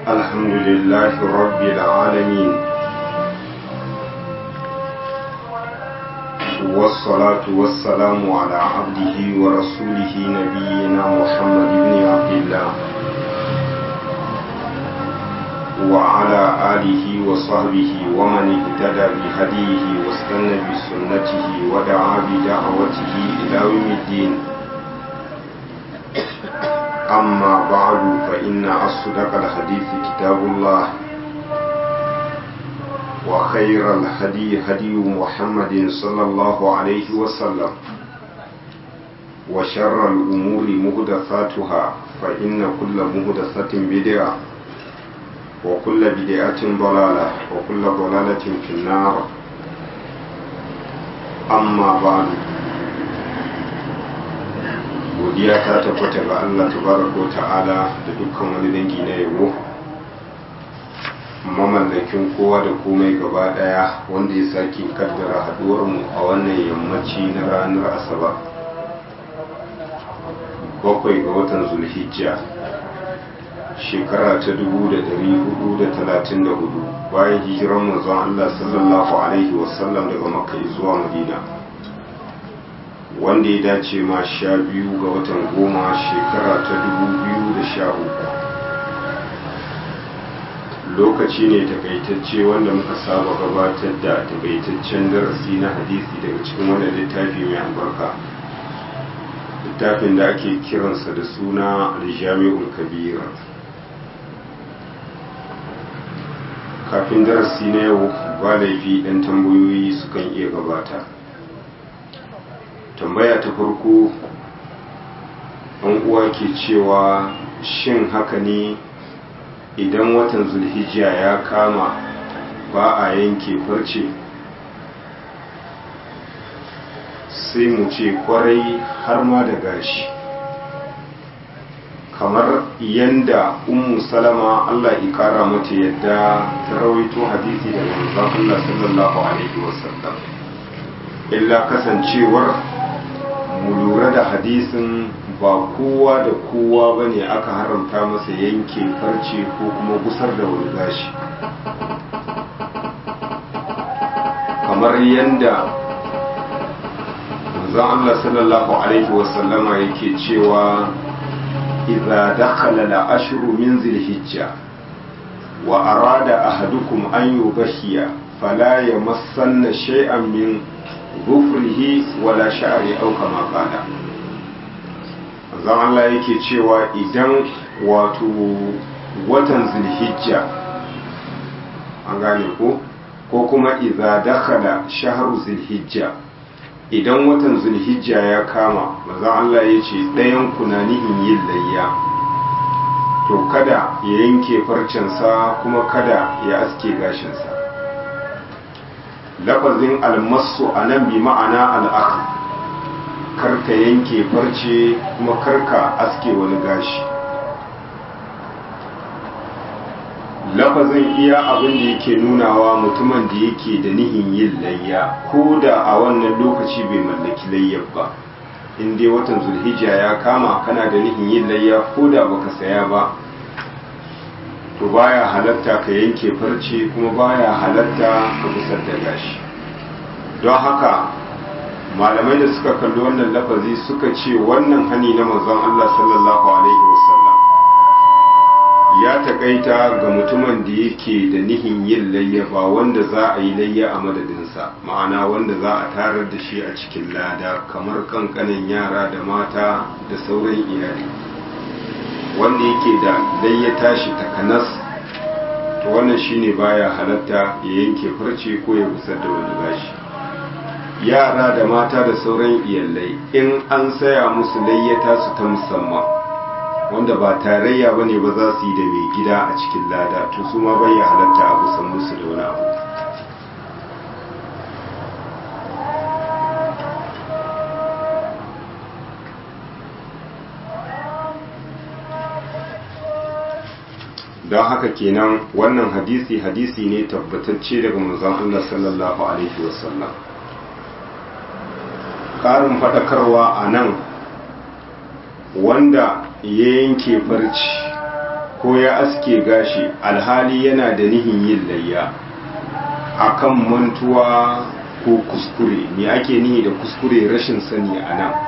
الحمد لله رب العالمين والصلاة والسلام على عبده ورسوله نبينا محمد بن عبد الله وعلى آله وصحبه ومن اهتدى بهديه واستنى بسنته ودعا بدعوته إلى يوم الدين أما بعد فإن أصدق الحديث كتاب الله وخير الهدي هدي محمد صلى الله عليه وسلم وشر الأمور مهدثاتها فإن كل مهدثة بدعة وكل بدعة ضلالة وكل ضلالة في النار أما بعد godiya ta tabbata ga Allah tabaraka ta'ala da dukkan wani dangi na yabo mamallakin kowa da komai gaba daya wanda ya sake kaddara haduwar mu a wannan yammaci na ranar asabar bakwai ga watan zulhijja shekara ta 1434 bayan hijiran manzon Allah sallallahu alaihi wasallam daga makka zuwa madina wanda ya dace ma sha biyu ga watan goma shekara ta dubu biyu da sha uku lokaci ne takaitacce wanda muka saba gabatar da takaitaccen darasi na hadisi daga cikin wannan littafi mai albarka littafin da ake kiransa da suna aljami'ul kabira kafin darasi na yau ba laifi ɗan tambayoyi sukan iya gabata tambaya ta farko an uwa ke cewa shin haka ne idan watan zulhijja ya kama ba a yanke farce sai mu ce kwarai har ma da gashi kamar yanda ummu salama Allah ya kara mata yadda ta rawaito hadisi daga manzon Allah sallallahu alaihi wasallam illa kasancewar mu lura da hadisin ba kowa da kowa ba ne aka haramta masa yanke farce ko kuma gusar da wani gashi kamar yadda zan Allah sallallahu alaihi wasallama yake cewa idza dakhala al-ashru min zilhijja wa arada ahadukum an yubashiya fala yamassanna shay'an min gufrihi wala sha'ari au kama kana zan Allah yake cewa idan wato watan zulhijja an gane ko ko kuma idza dakhala shahru zulhijja idan watan zulhijja ya kama manzon Allah ya ce ɗayan kunanihin yin layya to kada ya yanke farcensa kuma kada ya aske gashinsa lafazin almasu a nan bi ma'ana al'aka karka yanke farce kuma karka aske wani gashi lafazin iya abin da yake nunawa mutumin da yake da nihin yin layya ko da a wannan lokaci bai mallaki layyar ba in dai watan zulhijja ya kama kana da nihin yin layya ko da baka saya ba to baya halatta ka yanke farce kuma baya halatta ka kusar da gashi don haka malamai da suka kalli wannan lafazi suka ce wannan hani na manzon Allah sallallahu alaihi wasallam ya takaita ga mutumin da yake da nihin yin layya ba wanda za a yi layya a madadinsa ma'ana wanda za a tarar da shi a cikin lada kamar kankanin yara da mata da sauran iyali wanda yake da layya tashi takanas to wannan shine baya halatta ya yanke farce ko ya busar da wani gashi yara da mata da sauran iyalai in an saya musu layyata su ta musamman wanda ba tarayya bane ba za su yi da mai gida a cikin lada to su ma bai halatta a kusan musu da wani abu don haka kenan wannan hadisi hadisi ne tabbatacce daga manzon Allah sallallahu alaihi wasallam ƙarin faɗakarwa a nan wanda ya yanke farci ko ya aske gashi alhali yana da nihin yin layya akan mantuwa ko kuskure me ake nihi da kuskure rashin sani a nan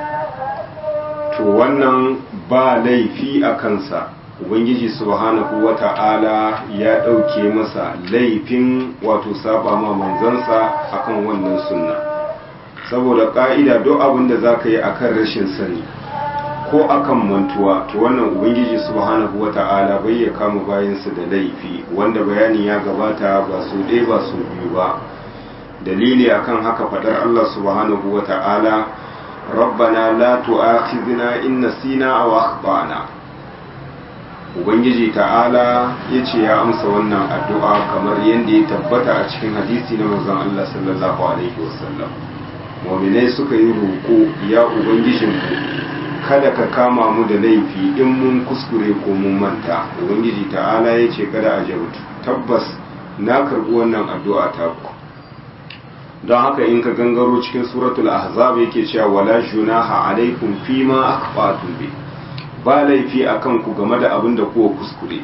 to wannan ba laifi a kansa ubangiji subhanahu wata'ala ya ɗauke masa laifin wato saba ma manzansa akan wannan sunna saboda ƙa'ida duk abin da za ka yi akan rashin sani ko akan mantuwa to wannan ubangiji subhanahu wata'ala bai ya kama bayansa da laifi wanda bayani ya gabata ba su ɗaya ba su biyu ba dalili akan haka faɗar Allah subhanahu wata'ala rabbana la tu'akhidna in nasina aw akhtana ubangiji ta'ala ya ce ya amsa wannan addu'a kamar yadda ya tabbata a cikin hadisi na manzon Allah sallallahu alaihi wasallam mu'minai suka yi roƙo ya ubangijinku kada ka kama mu da laifi in mun kuskure ko mun manta ubangiji ta'ala ya ce kada a jautu tabbas na karɓi wannan addu'a ta ku don haka in ka gangaro cikin suratul ahzab yake cewa wala junaha alaikum fima akhfatum bi ba laifi a kanku game da abin da kuwa kuskure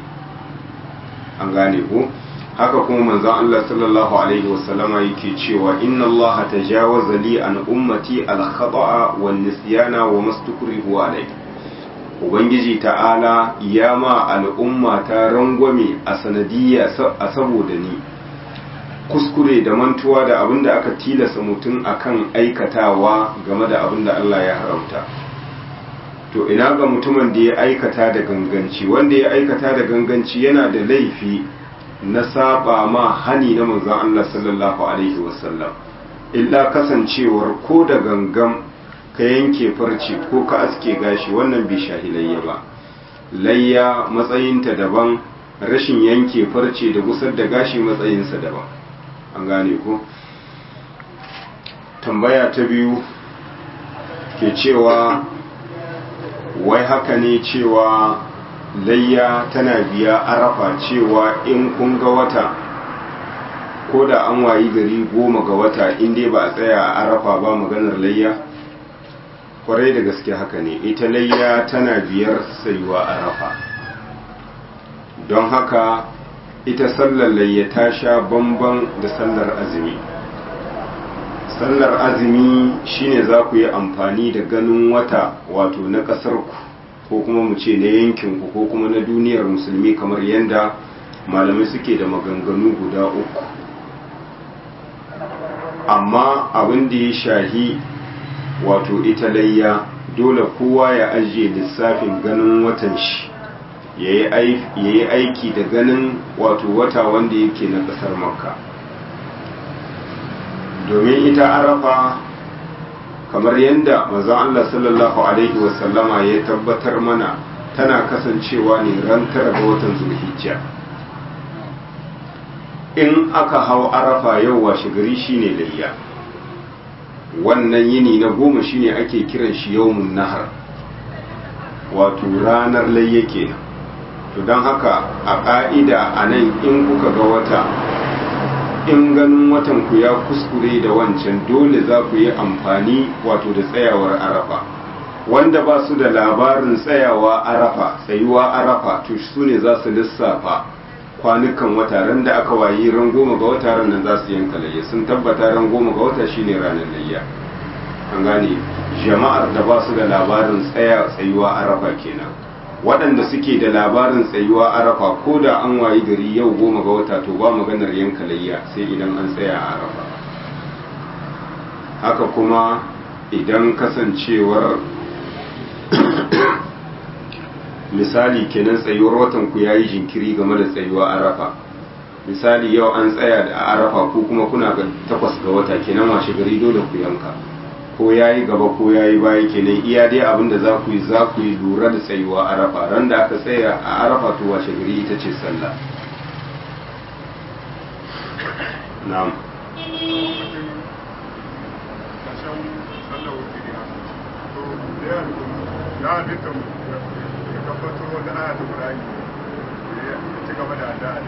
an gane ku haka kuma manzon Allah sallallahu alaihi wasallama yake cewa inna Allah tajawaza li an ummati al khata'a wan nisyana wa mastukrihu alai ubangiji ta'ala ya ma al'umma ta rangwame a sanadiyya a saboda ni kuskure da mantuwa da abin da aka tilasa mutum akan aikatawa game da abin da Allah ya haramta to ina ga mutumin da ya aikata da ganganci wanda ya aikata da ganganci yana da laifi na saba ma hani na manzon Allah sallallahu alaihi wasallam illa kasancewar ko da gangam ka yanke farce ko ka aske gashi wannan bai shahilayya ba layya matsayinta daban rashin yanke farce da gusar da gashi matsayinsa daban an gane ko tambaya ta biyu ke cewa wai haka ne cewa layya tana biya arafa cewa in kun ga wata ko da an wayi gari goma ga wata in dai ba a tsaya a arafa ba maganar layya kwarai da gaske haka ne ita layya tana biyar sayuwa arafa don haka ita sallar layya ta sha bamban da sallar azumi sallar azumi shine za ku yi amfani da ganin wata wato na ƙasarku ko kuma mu ce na yankinku ko kuma na duniyar musulmi kamar yadda malamai suke da maganganu guda uku amma abin da ya shahi wato ita layya dole kowa ya ajiye lissafin ganin watan shi ya yi aiki da ganin wato wata wanda yake na ƙasar makka domin ita arafa kamar yadda mazan Allah sallallahu Alaihi wasallama ya tabbatar mana tana kasancewa ne ran tara ga watan zulhijja in aka hau arafa yau washe gari shine layya wannan yini na goma shine ake kiran shi yawmun nahar wato ranar layya kenan to don haka a ƙa'ida a nan in kuka ga wata in ganin watan ku ya kuskure da wancan dole za ku yi amfani wato da tsayawar arafa wanda ba su da labarin tsayawa arafa tsayuwa arafa to su ne za su lissafa kwanukan wata ran da aka wayi ran goma ga wata ran nan za su yanka layya sun tabbata ran goma ga wata shine ranar layya an gane jama'ar da ba su da labarin tsaya tsayuwa arafa kenan waɗanda suke da labarin tsayuwa arafa ko da an wayi gari yau goma ga wata to ba maganar yanka layya sai idan an tsaya a arafa haka kuma idan kasancewar misali kenan tsayuwar watan ku yayi jinkiri game da tsayuwa arafa misali yau an tsaya da arafa ko kuma kuna ga takwas ga wata kenan washe gari dole ku yanka ko ya yi gaba ko ya yi baya kenan iya dai abin da za ku yi za ku yi lura da tsayuwa arafa ran da aka tsaya a arafa to washe gari ita ce sallah na'am ya halitta ya tabbatar wata aya ta Qur'ani ya ci gaba da addu'a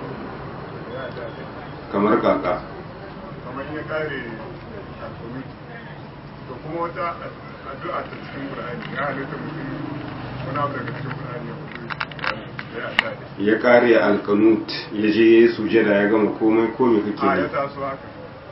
kamar kaka kamar ya kare alfawit to kuma wata addu'a ta cikin Qur'ani ya halitta mutum wani abu daga cikin Qur'ani ya fito ya kare alkanut ya je ya yi sujada ya gama komai komai kake a ya ne taso haka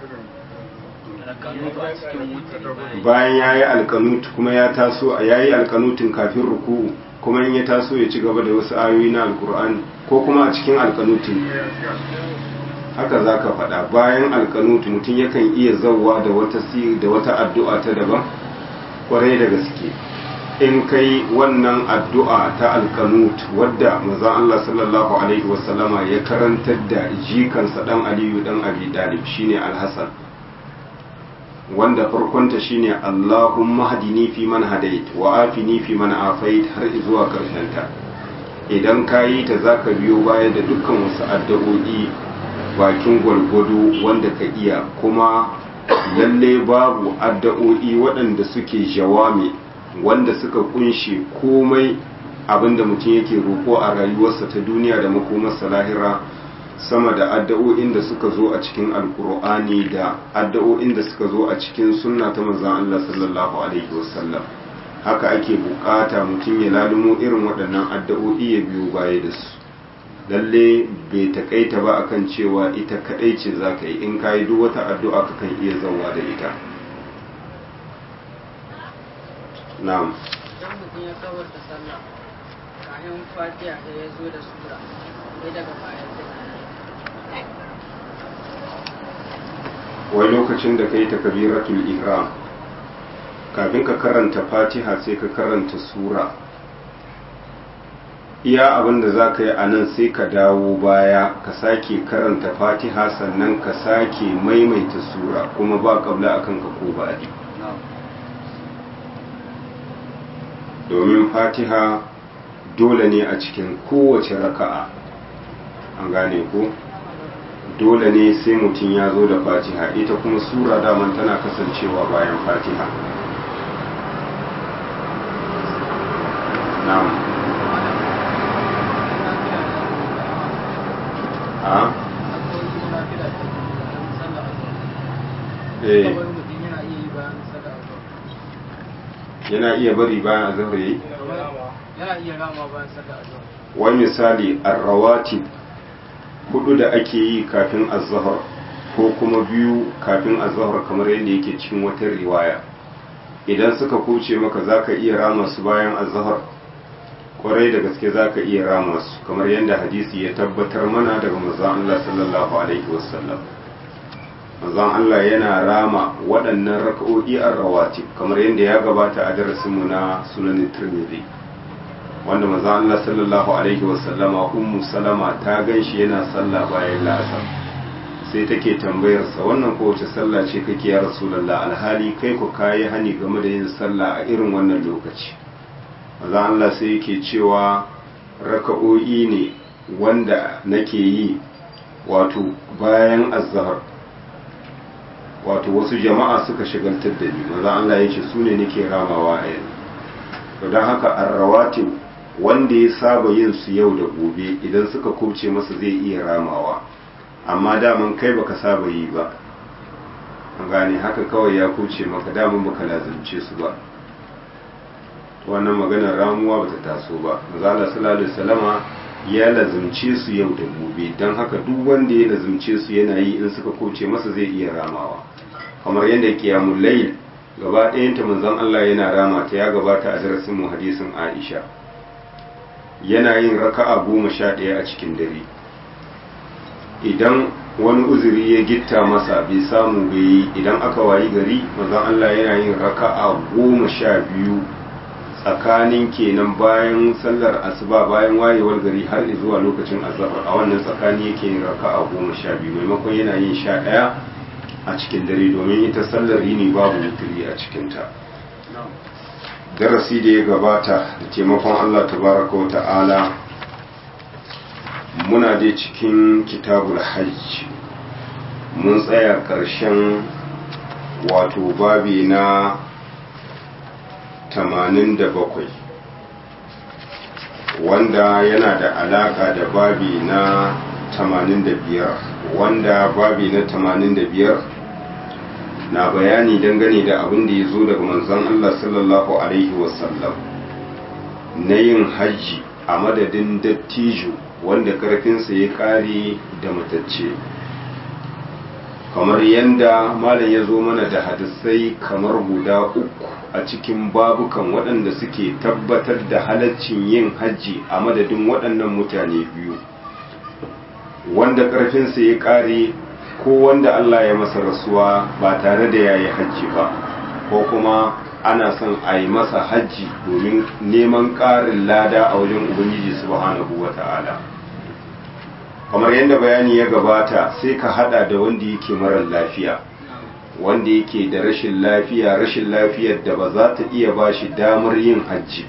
irin bayan ya yi alkanut kuma ya taso ya yi alkanutin kafin ruku'u kuma in ya taso ya ci gaba da wasu ayoyi na alkur'ani ko kuma a cikin alkanutin haka za ka faɗa bayan alkanut mutum yakan iya zauwa da wata si da wata addu'a ta daban kwarai da gaske in kai wannan addu'a ta alkanut wadda manzon Allah sallallahu alaihi wasallama ya karantar da jikansa dan Aliyu dan Abi Talib shine Al-Hasan wanda farkonta shine Allahumma hadini fi man hadait wa afini fi man afait har zuwa ta. idan kayi ta zaka biyo baya da dukkan wasu addu'o'i bakin gwargwado wanda ka iya kuma lalle babu addu'o'i waɗanda suke jawami wanda suka kunshe komai abinda mutum yake roƙo a rayuwarsa ta duniya da makomarsa lahira sama da addu'o'in da suka zo a cikin alkur'ani da addu'o'in da suka zo a cikin sunna ta manzon Allah sallallahu alaihi wasallam haka ake bukata mutum ya lalumo irin waɗannan addu'o'i ya biyo baya da su lalle bai takaita ba akan cewa ita kadai ce za ka yi in ka yi duk wata addu'a ka kan iya zauwa da ita na'am idan mutum ya kawar da sallah kayan fatiha da ya zo da sura sai daga baya sai wai lokacin da ka yi takabiratul ihram kafin ka karanta fatiha sai ka karanta sura iya abin da za ka yi a nan sai ka dawo baya ka sake karanta fatiha sannan ka sake maimaita sura kuma ba kabla akan ka ko baɗi domin fatiha dole ne a cikin kowace raka'a an gane ko dole ne sai mutum ya zo da fatiha ita kuma sura daman tana kasancewa bayan fatiha na'am a eh yana iya bari bayan azhar yayi yana iya rama bayan sallah azhar wani misali arrawatib hudu da ake yi kafin azhar ko kuma biyu kafin azhar kamar yadda yake cikin wata riwaya idan suka kuce maka zaka iya rama su bayan azhar kwarai da gaske zaka iya rama su kamar yadda hadisi ya tabbatar mana daga manzon Allah sallallahu alaihi wasallam manzon Allah yana rama waɗannan raka'o'i ar-rawatib kamar yadda ya gabata a darasinmu na sunan Tirmidhi wanda maza Allah sallallahu alaihi wasallama ummu salama ta ganshi yana sallah bayan la'asar sai take tambayarsa wannan kowace sallah ce kake ya rasulullah alhali kai ku kayi hani game da yin sallah a irin wannan lokaci maza Allah sai yake cewa raka'o'i ne wanda nake yi wato bayan azhar wato wasu jama'a suka shigaltar da ni maza Allah ya ce su ne nake ramawa a yanzu don haka arrawatib wanda ya saba yin su yau da gobe idan suka kubce masa zai iya ramawa amma daman kai baka saba yi ba an gane haka kawai ya kubce maka daman baka lazimce su ba wannan maganar ramuwa bata taso ba mazala sallallahu alaihi wasallama ya lazimce su yau da gobe don haka duk wanda ya lazimce su yana yi in suka kubce masa zai iya ramawa kamar yadda qiyamul layl gaba ɗayanta manzon Allah yana rama ta ya gabata a darasin mu hadisin Aisha yana yin raka'a goma sha ɗaya a cikin dare idan wani uzuri ya gitta masa bai samu bai yi idan aka wayi gari manzon Allah yana yin raka'a goma sha biyu tsakanin kenan bayan sallar asuba bayan wayewar gari har zuwa lokacin azhar a wannan tsakani yake yin raka'a goma sha biyu maimakon yana yin sha ɗaya a cikin dare domin ita sallar yini babu wuturi a cikinta darasi da ya gabata da taimakon Allah tabaraka wa ta'ala muna dai cikin kitabul hajj mun tsaya ƙarshen wato babi na 87 wanda yana da alaƙa da babi na 85 wanda babi na 85 na bayani dangane da abin da ya zo daga manzon Allah sallallahu Alaihi wasallam na yin hajji a madadin dattijo wanda karfinsa ya kare da matacce kamar yadda malam ya zo mana da hadisai kamar guda uku a cikin babukan waɗanda suke tabbatar da halaccin yin hajji a madadin waɗannan mutane biyu wanda ƙarfinsa ya ƙare ko wanda Allah ya masa rasuwa ba tare da ya yi hajji ba ko kuma ana son a yi masa hajji domin neman ƙarin lada a wajen ubangiji subhanahu wa ta'ala kamar yadda bayani ya gabata sai ka hada da wanda yake marar lafiya wanda yake da rashin lafiya rashin lafiyar da ba za ta iya ba shi damar yin hajji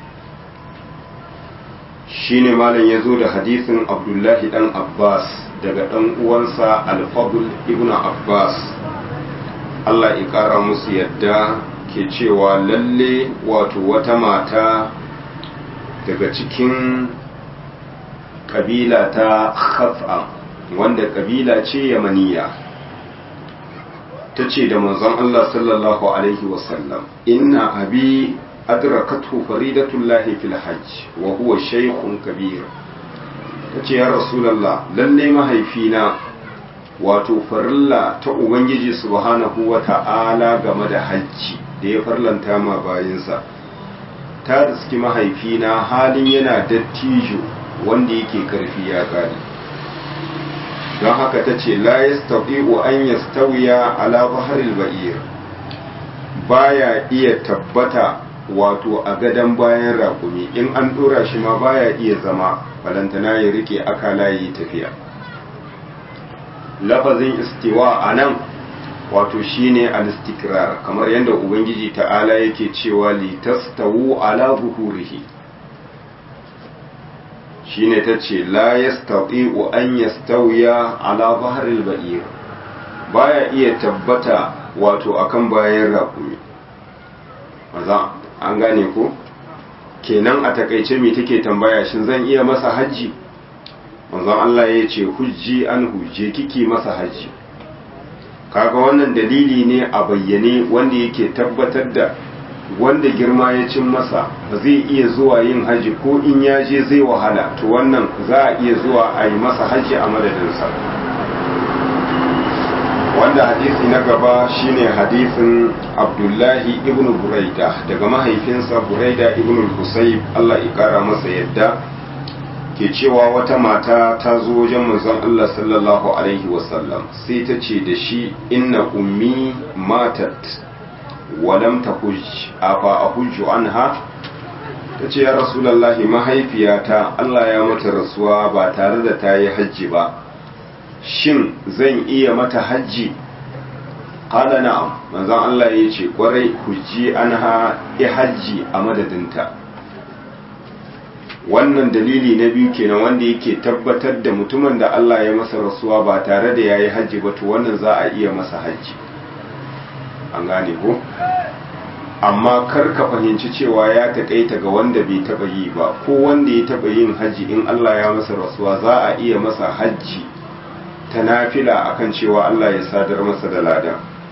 shine malam ya zo da hadisin abdullahi dan abbas daga dan uwansa alfadul ibn abbas allah ya kara musu yadda ke cewa lalle wato wata mata daga cikin kabila ta khaf'a wanda kabila ce yamaniya ta ce da manzon Allah sallallahu alaihi wasallam inna abi adrakathu faridatullahi fil hajj wa huwa shaykhun kabir ta ce ya rasulullah lalle mahaifina wato farilla ta ubangiji subhanahu wa ta'ala game da hajji da ya farlanta ma bayinsa ta riski mahaifina halin yana dattijo wanda yake karfi ya kare don haka ta ce la yastaqi'u an yastawiya ala baharil ba'ir baya iya tabbata wato a gadon bayan raƙumi in an ɗora shi ma baya iya zama balantana ya rike akala yi tafiya lafazin istiwa a nan wato shine al-istikrar kamar yadda ubangiji ta'ala yake cewa litastawu ala zuhurihi shine ta ce la yastati'u an yastawiya ala baharil ba'ir baya iya tabbata wato akan bayan raƙumi maza an gane ko kenan a takaice me take tambaya shin zan iya masa hajji manzon Allah ya ce hujji an hujje kiki masa hajji kaga wannan dalili ne a bayyane wanda yake tabbatar da wanda girma ya cin masa ba zai iya zuwa yin haji ko in ya je zai wahala to wannan za a iya zuwa a yi masa haji a madadinsa wanda hadisi na gaba shine hadisin abdullahi ibn buraida daga mahaifinsa buraida ibn husayb Allah ya kara masa yadda ke cewa wata mata ta zo wajen manzon Allah sallallahu alaihi wasallam sai ta ce da shi inna ummi matat walam ta afa a hujju anha ta ce ya rasulallahi mahaifiyata Allah ya mata rasuwa ba tare da ta yi hajji ba shin zan iya mata hajji qala na'am manzon Allah ya ce kwarai hujji anha i hajji a madadinta wannan dalili na biyu kenan wanda yake tabbatar da mutumin da Allah ya masa rasuwa ba tare da yayi hajji ba to wannan za a iya masa hajji an gane ko amma kar ka fahimci cewa ya taƙaita ga wanda bai taɓa yi ba ko wanda ya taɓa yin hajji in Allah ya masa rasuwa za a iya masa hajji ta nafila akan cewa Allah ya sadar masa da lada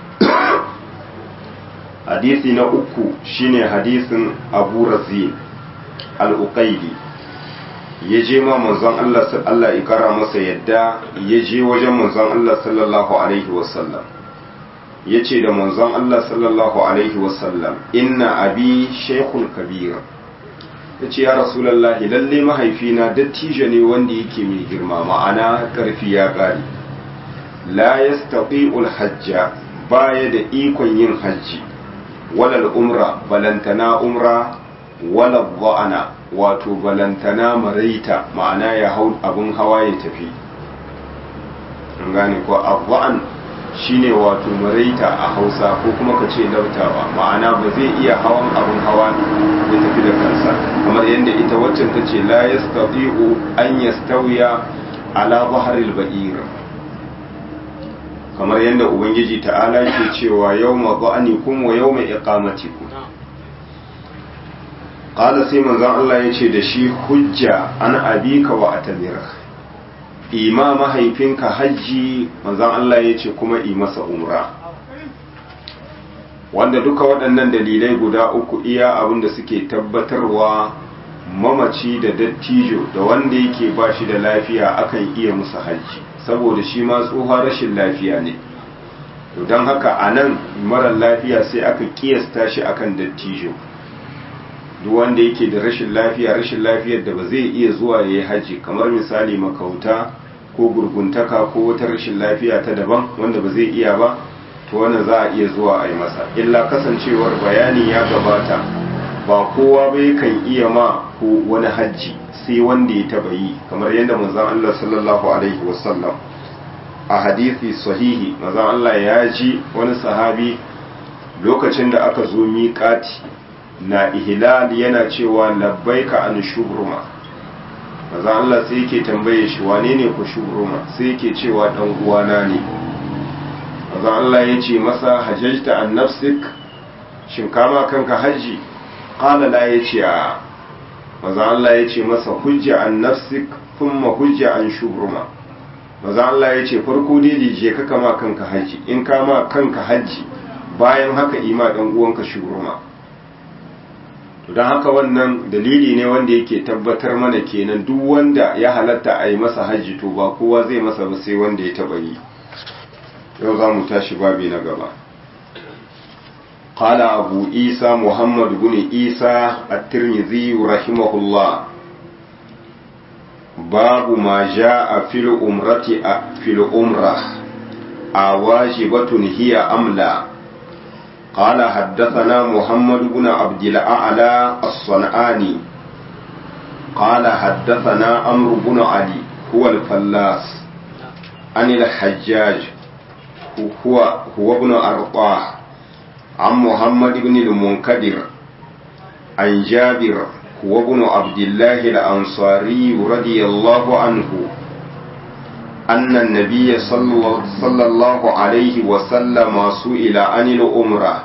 hadisi na uku shine hadisin Abu Razin al-Uqayli ya je ma manzon Allah Allah ya kara masa yadda ya je wajen manzon Allah sallallahu alaihi wasallam ya ce da manzon Allah sallallahu Alaihi wasallam inna abi shekul kabira ya ce ya rasulallahi lalle mahaifina dattijo ne wanda yake mai girma ma'ana ƙarfi ya ƙari la ya hajja baya da ikon yin hajji walal umra balantana umra walal ba'ana wato balantana maraita ma'ana ya hau abin hawa ya tafi an gane ko abba'an shine wato maraita a hausa ko kuma ka ce lautawa ma'ana ba zai iya hawan abin hawa ya tafi da kansa kamar yadda ita waccan ta ce la yastati'u an yastawiya ala baharil ba'ir kamar yadda ubangiji ta'ala ke cewa yawma ba'anikum wa yawma iqamatikum qala sai manzon Allah ya ce da shi hujja an abika wa atamira ima mahaifinka hajji manzan Allah ya ce kuma yi masa umra wanda duka waɗannan dalilai guda uku iya abin da suke tabbatarwa mamaci da dattijo da wanda yake ba shi da lafiya akan iya musu hajji saboda shi ma tsohon rashin lafiya ne don haka a nan marar lafiya sai aka kiyasta shi akan dattijo duk wanda yake da rashin lafiya rashin lafiyar da ba zai iya zuwa ya yi hajji kamar misali makauta ko gurguntaka ko wata rashin lafiya ta daban wanda ba zai iya ba to wannan za a iya zuwa a yi masa illa kasancewar bayani ya gabata ba kowa bai kan iya ma ko wani hajji sai wanda ya taba yi kamar yadda manzon Allah sallallahu alaihi wasallam a hadisi sahihi manzon Allah ya ji wani sahabi lokacin da aka zo miƙati na ihlal yana cewa labbaika an shubruma manzon Allah sai yake tambaye shi wane ne ku shubruma sai yake cewa dan uwana ne manzon Allah ya ce masa hajjajta an nafsik shin kama kanka haji qala la yace a maza Allah ya ce masa hujja an nafsik thumma hujja an shubruma maza Allah ya ce farko dai je ka kama kanka haji in kama kanka haji bayan haka ima dan uwanka shubruma to dan haka wannan dalili ne wanda yake tabbatar mana kenan duk wanda ya halatta a yi masa haji to ba kowa zai masa ba sai wanda ya taba yi yau za mu tashi babi na gaba قال أبو عيسى محمد بن عيسى الترمذي رحمه الله باب ما جاء في الأمرة في الأمرة أواجبة هي أم لا قال حدثنا محمد بن عبد الأعلى الصنعاني قال حدثنا عمرو بن علي هو الفلاس عن الحجاج هو هو ابن أرطاه عن محمد بن المنكدر عن جابر هو ابن عبد الله الأنصاري رضي الله عنه أن النبي صلى الله عليه وسلم سئل عن الأمرة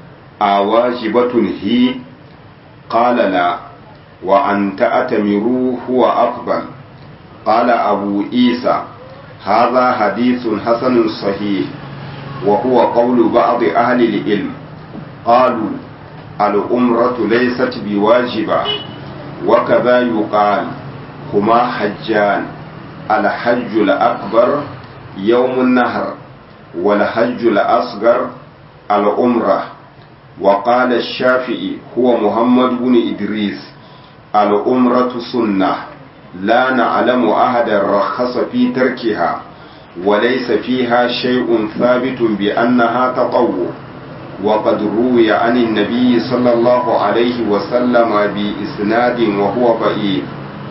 أواجبة هي قال لا وأن تأتمروا هو أفضل قال أبو عيسى هذا حديث حسن صحيح وهو قول بعض أهل العلم قالوا الأمرة ليست بواجبة وكذا يقال هما حجان الحج الأكبر يوم النهر والحج الأصغر الأمرة وقال الشافعي هو محمد بن إدريس الأمرة سنة لا نعلم أحدا رخص في تركها وليس فيها شيء ثابت بأنها تطوع وقد روي عن النبي صلى الله عليه وسلم بإسناد وهو ضعيف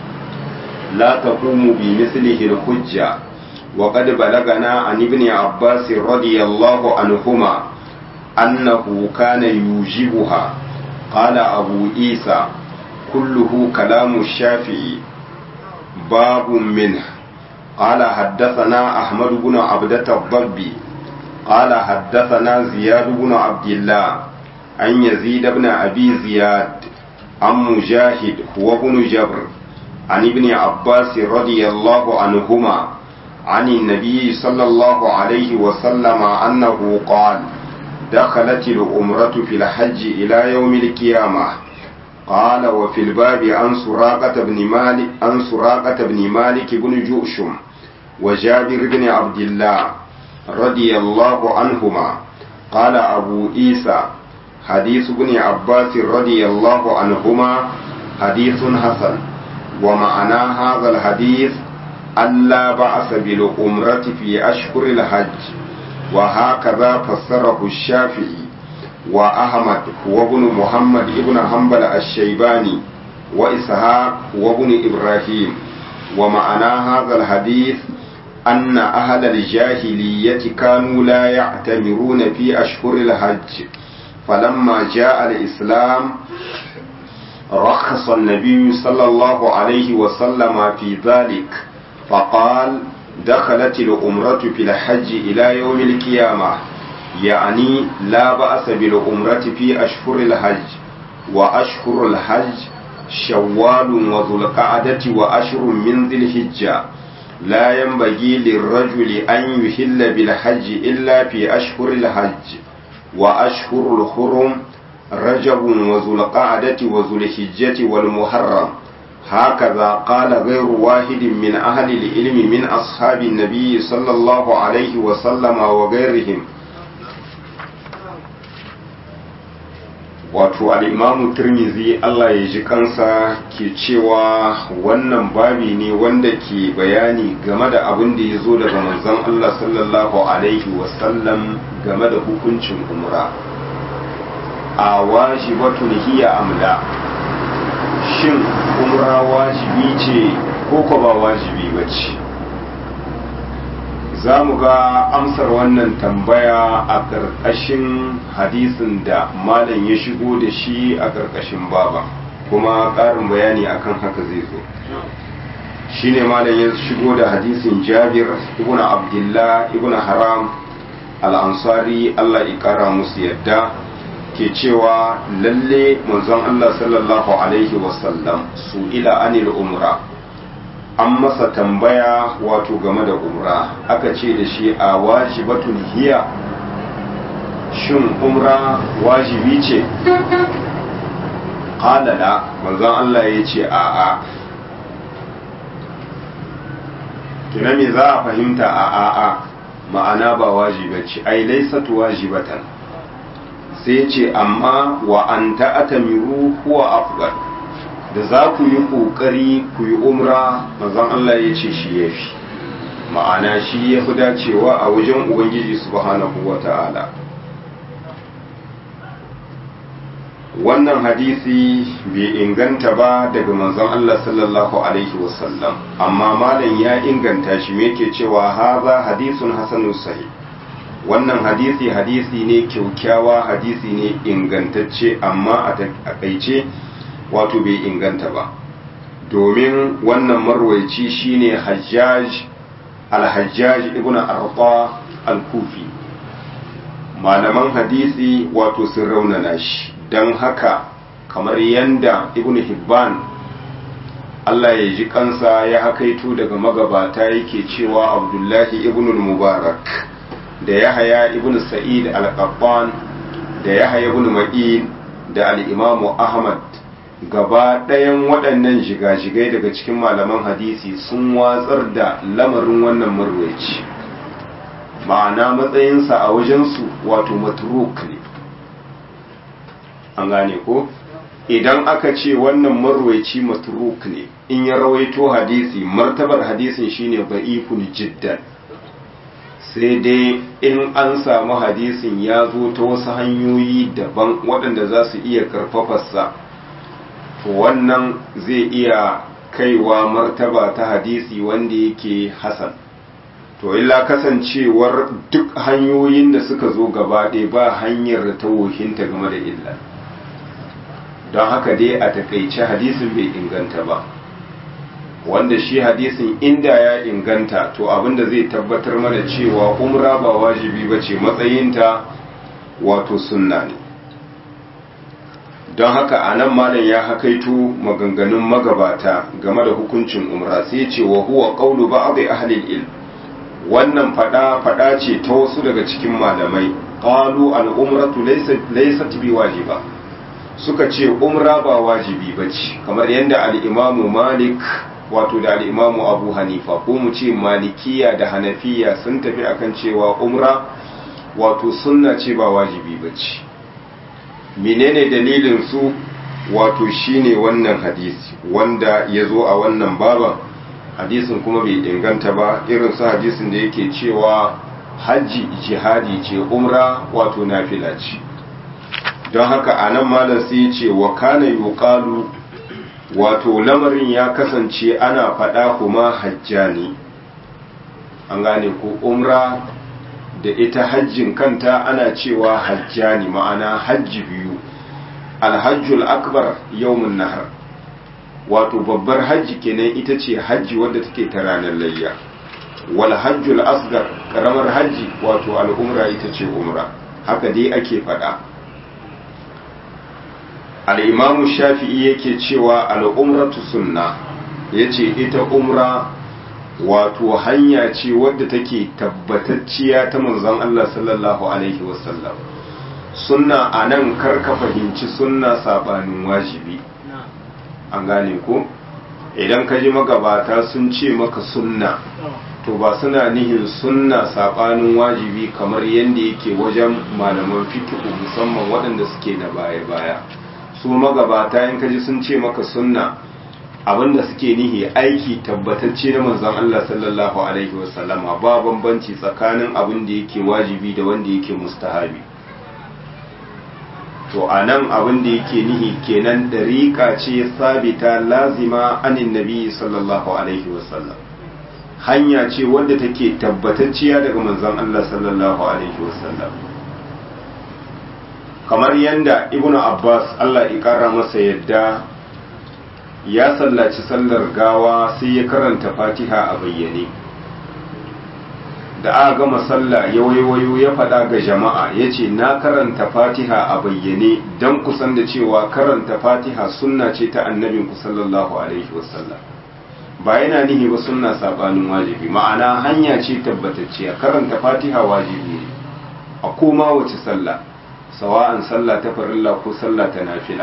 لا تقوم بمثله الحجة وقد بلغنا عن ابن عباس رضي الله عنهما أنه كان يوجبها قال أبو عيسى كله كلام الشافعي باب منه قال حدثنا أحمد بن عبدة الضبي قال حدثنا زياد بن عبد الله عن يزيد بن أبي زياد عن مجاهد هو بن جبر عن ابن عباس رضي الله عنهما عن النبي صلى الله عليه وسلم أنه قال دخلت الأمرة في الحج إلى يوم القيامة قال وفي الباب عن سراقة بن مالك عن سراقة بن مالك بن جؤشم وجابر بن عبد الله رضي الله عنهما قال أبو عيسى حديث ابن عباس رضي الله عنهما حديث حسن ومعنى هذا الحديث ألا بأس بالأمرة في أشهر الحج وهكذا فسره الشافعي وأحمد هو ابن محمد ابن حنبل الشيباني وإسحاق هو ابن إبراهيم ومعنى هذا الحديث أن أهل الجاهلية كانوا لا يعتمرون في أشهر الحج فلما جاء الإسلام رخص النبي صلى الله عليه وسلم في ذلك فقال دخلت الأمرة في الحج إلى يوم القيامة يعني لا بأس بالأمرة في أشهر الحج وأشهر الحج شوال وذو القعدة وأشهر من ذي الحجة لا ينبغي للرجل أن يهل بالحج إلا في أشهر الحج وأشهر الحرم رجب وذو القعدة وذو الحجة والمحرم هكذا قال غير واحد من أهل العلم من أصحاب النبي صلى الله عليه وسلم وغيرهم wato al'imamu turmizi Allah ya ji kansa ke cewa wannan babi ne wanda ke bayani game da abin da ya zo daga manzon Allah sallallahu Alaihi wasallam game da hukuncin umra a wajibatun hiya amla shin umra wajibi ce ko ko ba wajibi ba ce za mu ga amsar wannan tambaya a ƙarƙashin hadisin da malam ya shigo da shi a ƙarƙashin baba kuma ƙarin bayani akan haka zai zo shine malam ya shigo da hadisin jabir ibn abdullah ibn haram al-ansari allah ya ƙara musu yadda ke cewa lalle manzon allah sallallahu alaihi wasallam su ila anil umra an masa tambaya wato game da umra aka ce da shi a wajibatun hiya shin umra wajibi ce ƙalala manzon Allah ya ce a a kina me za a fahimta a a a ma'ana ba wajibace ai laisatu wajibatan sai ce amma wa an ta'atamiru huwa afdal da za ku yi ƙoƙari ku yi umra mazan Allah ya ce shi ya fi ma'ana shi ya fi dacewa a wajen ubangiji subhanahu wa ta'ala wannan hadisi bai inganta ba daga manzon Allah sallallahu alaihi wasallam amma malam ya inganta shi me ke cewa haza hadisun hasanun sahih wannan hadisi hadisi ne kyaukyawa hadisi ne ingantacce amma a takaice wato bai inganta ba domin wannan marwaici shine hajjaj al-hajjaj ibn arqa al-kufi malaman hadisi wato sun raunana shi don haka kamar yanda ibn hibban Allah ya ji kansa ya hakaito daga magabata yake cewa abdullahi ibn mubarak da yahaya ibn sa'id al-qattan da yahaya ibn ma'in da al-imamu ahmad gaba ɗayan waɗannan jigajigai daga cikin malaman hadisi sun watsar da lamarin wannan marwaci ma'ana matsayinsa a wajensu wato matruk ne an gane ko idan aka ce wannan marwaci matruk ne in ya rawaito hadisi martabar hadisin shine ba'ifun jiddan sai dai in an samu hadisin ya zo ta wasu hanyoyi daban waɗanda za su iya karfafarsa to wannan zai iya kaiwa martaba ta hadisi wanda yake hasan to illa kasancewar duk hanyoyin da suka zo gaba ɗaya ba hanyar da ta wohinta game da illa don haka dai a takaice hadisin bai inganta ba wanda shi hadisin inda ya inganta to abinda zai tabbatar mana cewa umra ba wajibi ba ce matsayinta wato sunna ne don haka a nan malam ya hakaito maganganun magabata game da hukuncin umra sai ce wa huwa qawlu ba'd ahli ilm wannan fada fada ce ta wasu daga cikin malamai qalu al umratu laysat laysat bi wajiba suka ce umra ba wajibi bace kamar yadda al imamu malik wato da al imamu abu hanifa ko mu ce malikiya da hanafiya sun tafi akan cewa umra wato sunna ce ba wajibi bace menene dalilin su wato shine wannan hadisi wanda ya zo a wannan baban hadisin kuma bai inganta ba irin su hadisin da yake cewa hajji jihadi ce umra wato nafila ce don haka a nan malam sai ce wa kana yuqalu wato lamarin ya kasance ana faɗa kuma hajjani an gane ko umra da ita hajjin kanta ana cewa hajjani ma'ana hajji biyu alhajjul akbar yawmun nahar wato babbar hajji kenan ita ce hajji wadda take ta ranar layya wal hajjul asgar karamar hajji wato al'umra ita ce umra haka dai ake faɗa al'imamu shafi'i yake cewa al'umratu sunna ya ce ita umra wato hanya ce wadda take tabbatacciya ta manzon Allah sallallahu Alaihi wasallam sunna a nan karka fahimci sunna sabanin wajibi an gane ko idan ka ji magabata sun ce maka sunna to ba suna nihin sunna saɓanin wajibi kamar yadda yake wajen malaman fikihu musamman waɗanda suke na baya-baya su magabata in ka ji sun ce maka sunna abinda suke nihi aiki tabbatacce na manzon Allah sallallahu alaihi wasallama ba bambanci tsakanin abin da yake wajibi da wanda yake mustahabi to a nan abin da yake nihi kenan dariƙa ce sabita lazima anin nabi sallallahu alaihi wasallam hanya ce wadda take tabbatacciya daga manzon Allah sallallahu alaihi wasallam kamar yanda ibnu abbas Allah ya kara masa yadda ya sallaci sallar gawa sai ya karanta fatiha a bayyane da aka gama sallah ya waiwayo ya faɗa ga jama'a ya ce na karanta fatiha a bayyane don kusan da cewa karanta fatiha sunna ce ta annabinku sallallahu alaihi wasallam ba yana nihi ba sunna sabanin wajibi ma'ana hanya ce tabbatacciya karanta fatiha wajibi ne a koma wace sallah sawa'an sallah ta farilla ko sallah ta nafila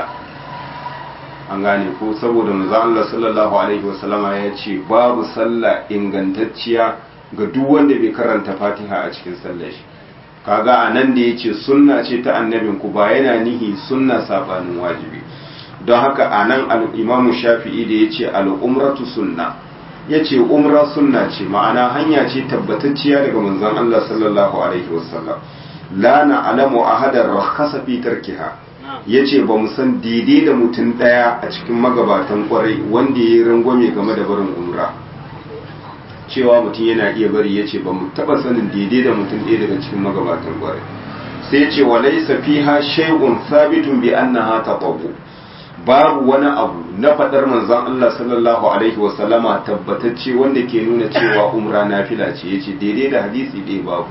an gane ko saboda manzo Allah sallallahu alaihi wasallama ya ce babu sallah ingantacciya ga duk wanda bai karanta Fatiha a cikin sallar shi kaga anan da yace sunna ce ta annabin ku ba yana nihi sunna sabanin wajibi don haka anan al-Imam Shafi'i da yace al-umratu sunna yace umra sunna ce ma'ana hanya ce tabbatacciya daga manzon Allah sallallahu alaihi wasallam la na'lamu ahadan rakhasa fi tarkiha ya ce ba mu san daidai da mutum ɗaya a cikin magabatan kwarai wanda ya yi rangwame game da barin umra cewa mutum yana iya bari ya ce ba mu taɓa sanin daidai da mutum ɗaya daga cikin magabatan kwarai sai ya ce wa laisa fiha shay'un sabitun bi annaha taqawu babu wani abu na faɗar manzon Allah sallallahu alaihi wa sallama tabbatacce wanda ke nuna cewa umra nafila ce yace daidai da hadisi ɗaya babu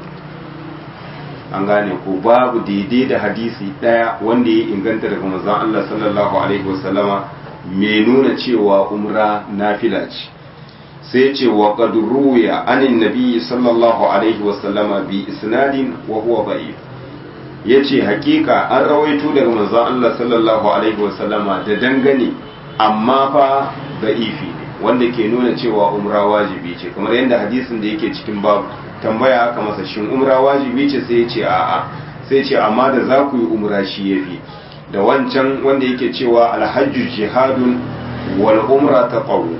an gane ko babu daidai da hadisi ɗaya wanda ya inganta daga manzon Allah sallallahu alaihi wasallama mai nuna cewa umra nafila ce sai ce wa qad ruwiya anin nabi sallallahu alaihi wasallama bi isnadin wa huwa da'if yace hakika an rawaito daga manzon Allah sallallahu alaihi wasallama da dangane amma fa da'ifi wanda ke nuna cewa umra wajibi ce kamar yadda hadisin da yake cikin babu tambaya aka masa shin umra wajibi ce sai ya ce a'a sai ce amma da za ku yi umra shi yafi da wancan wanda yake cewa alhajju jihadun wal umra taqawu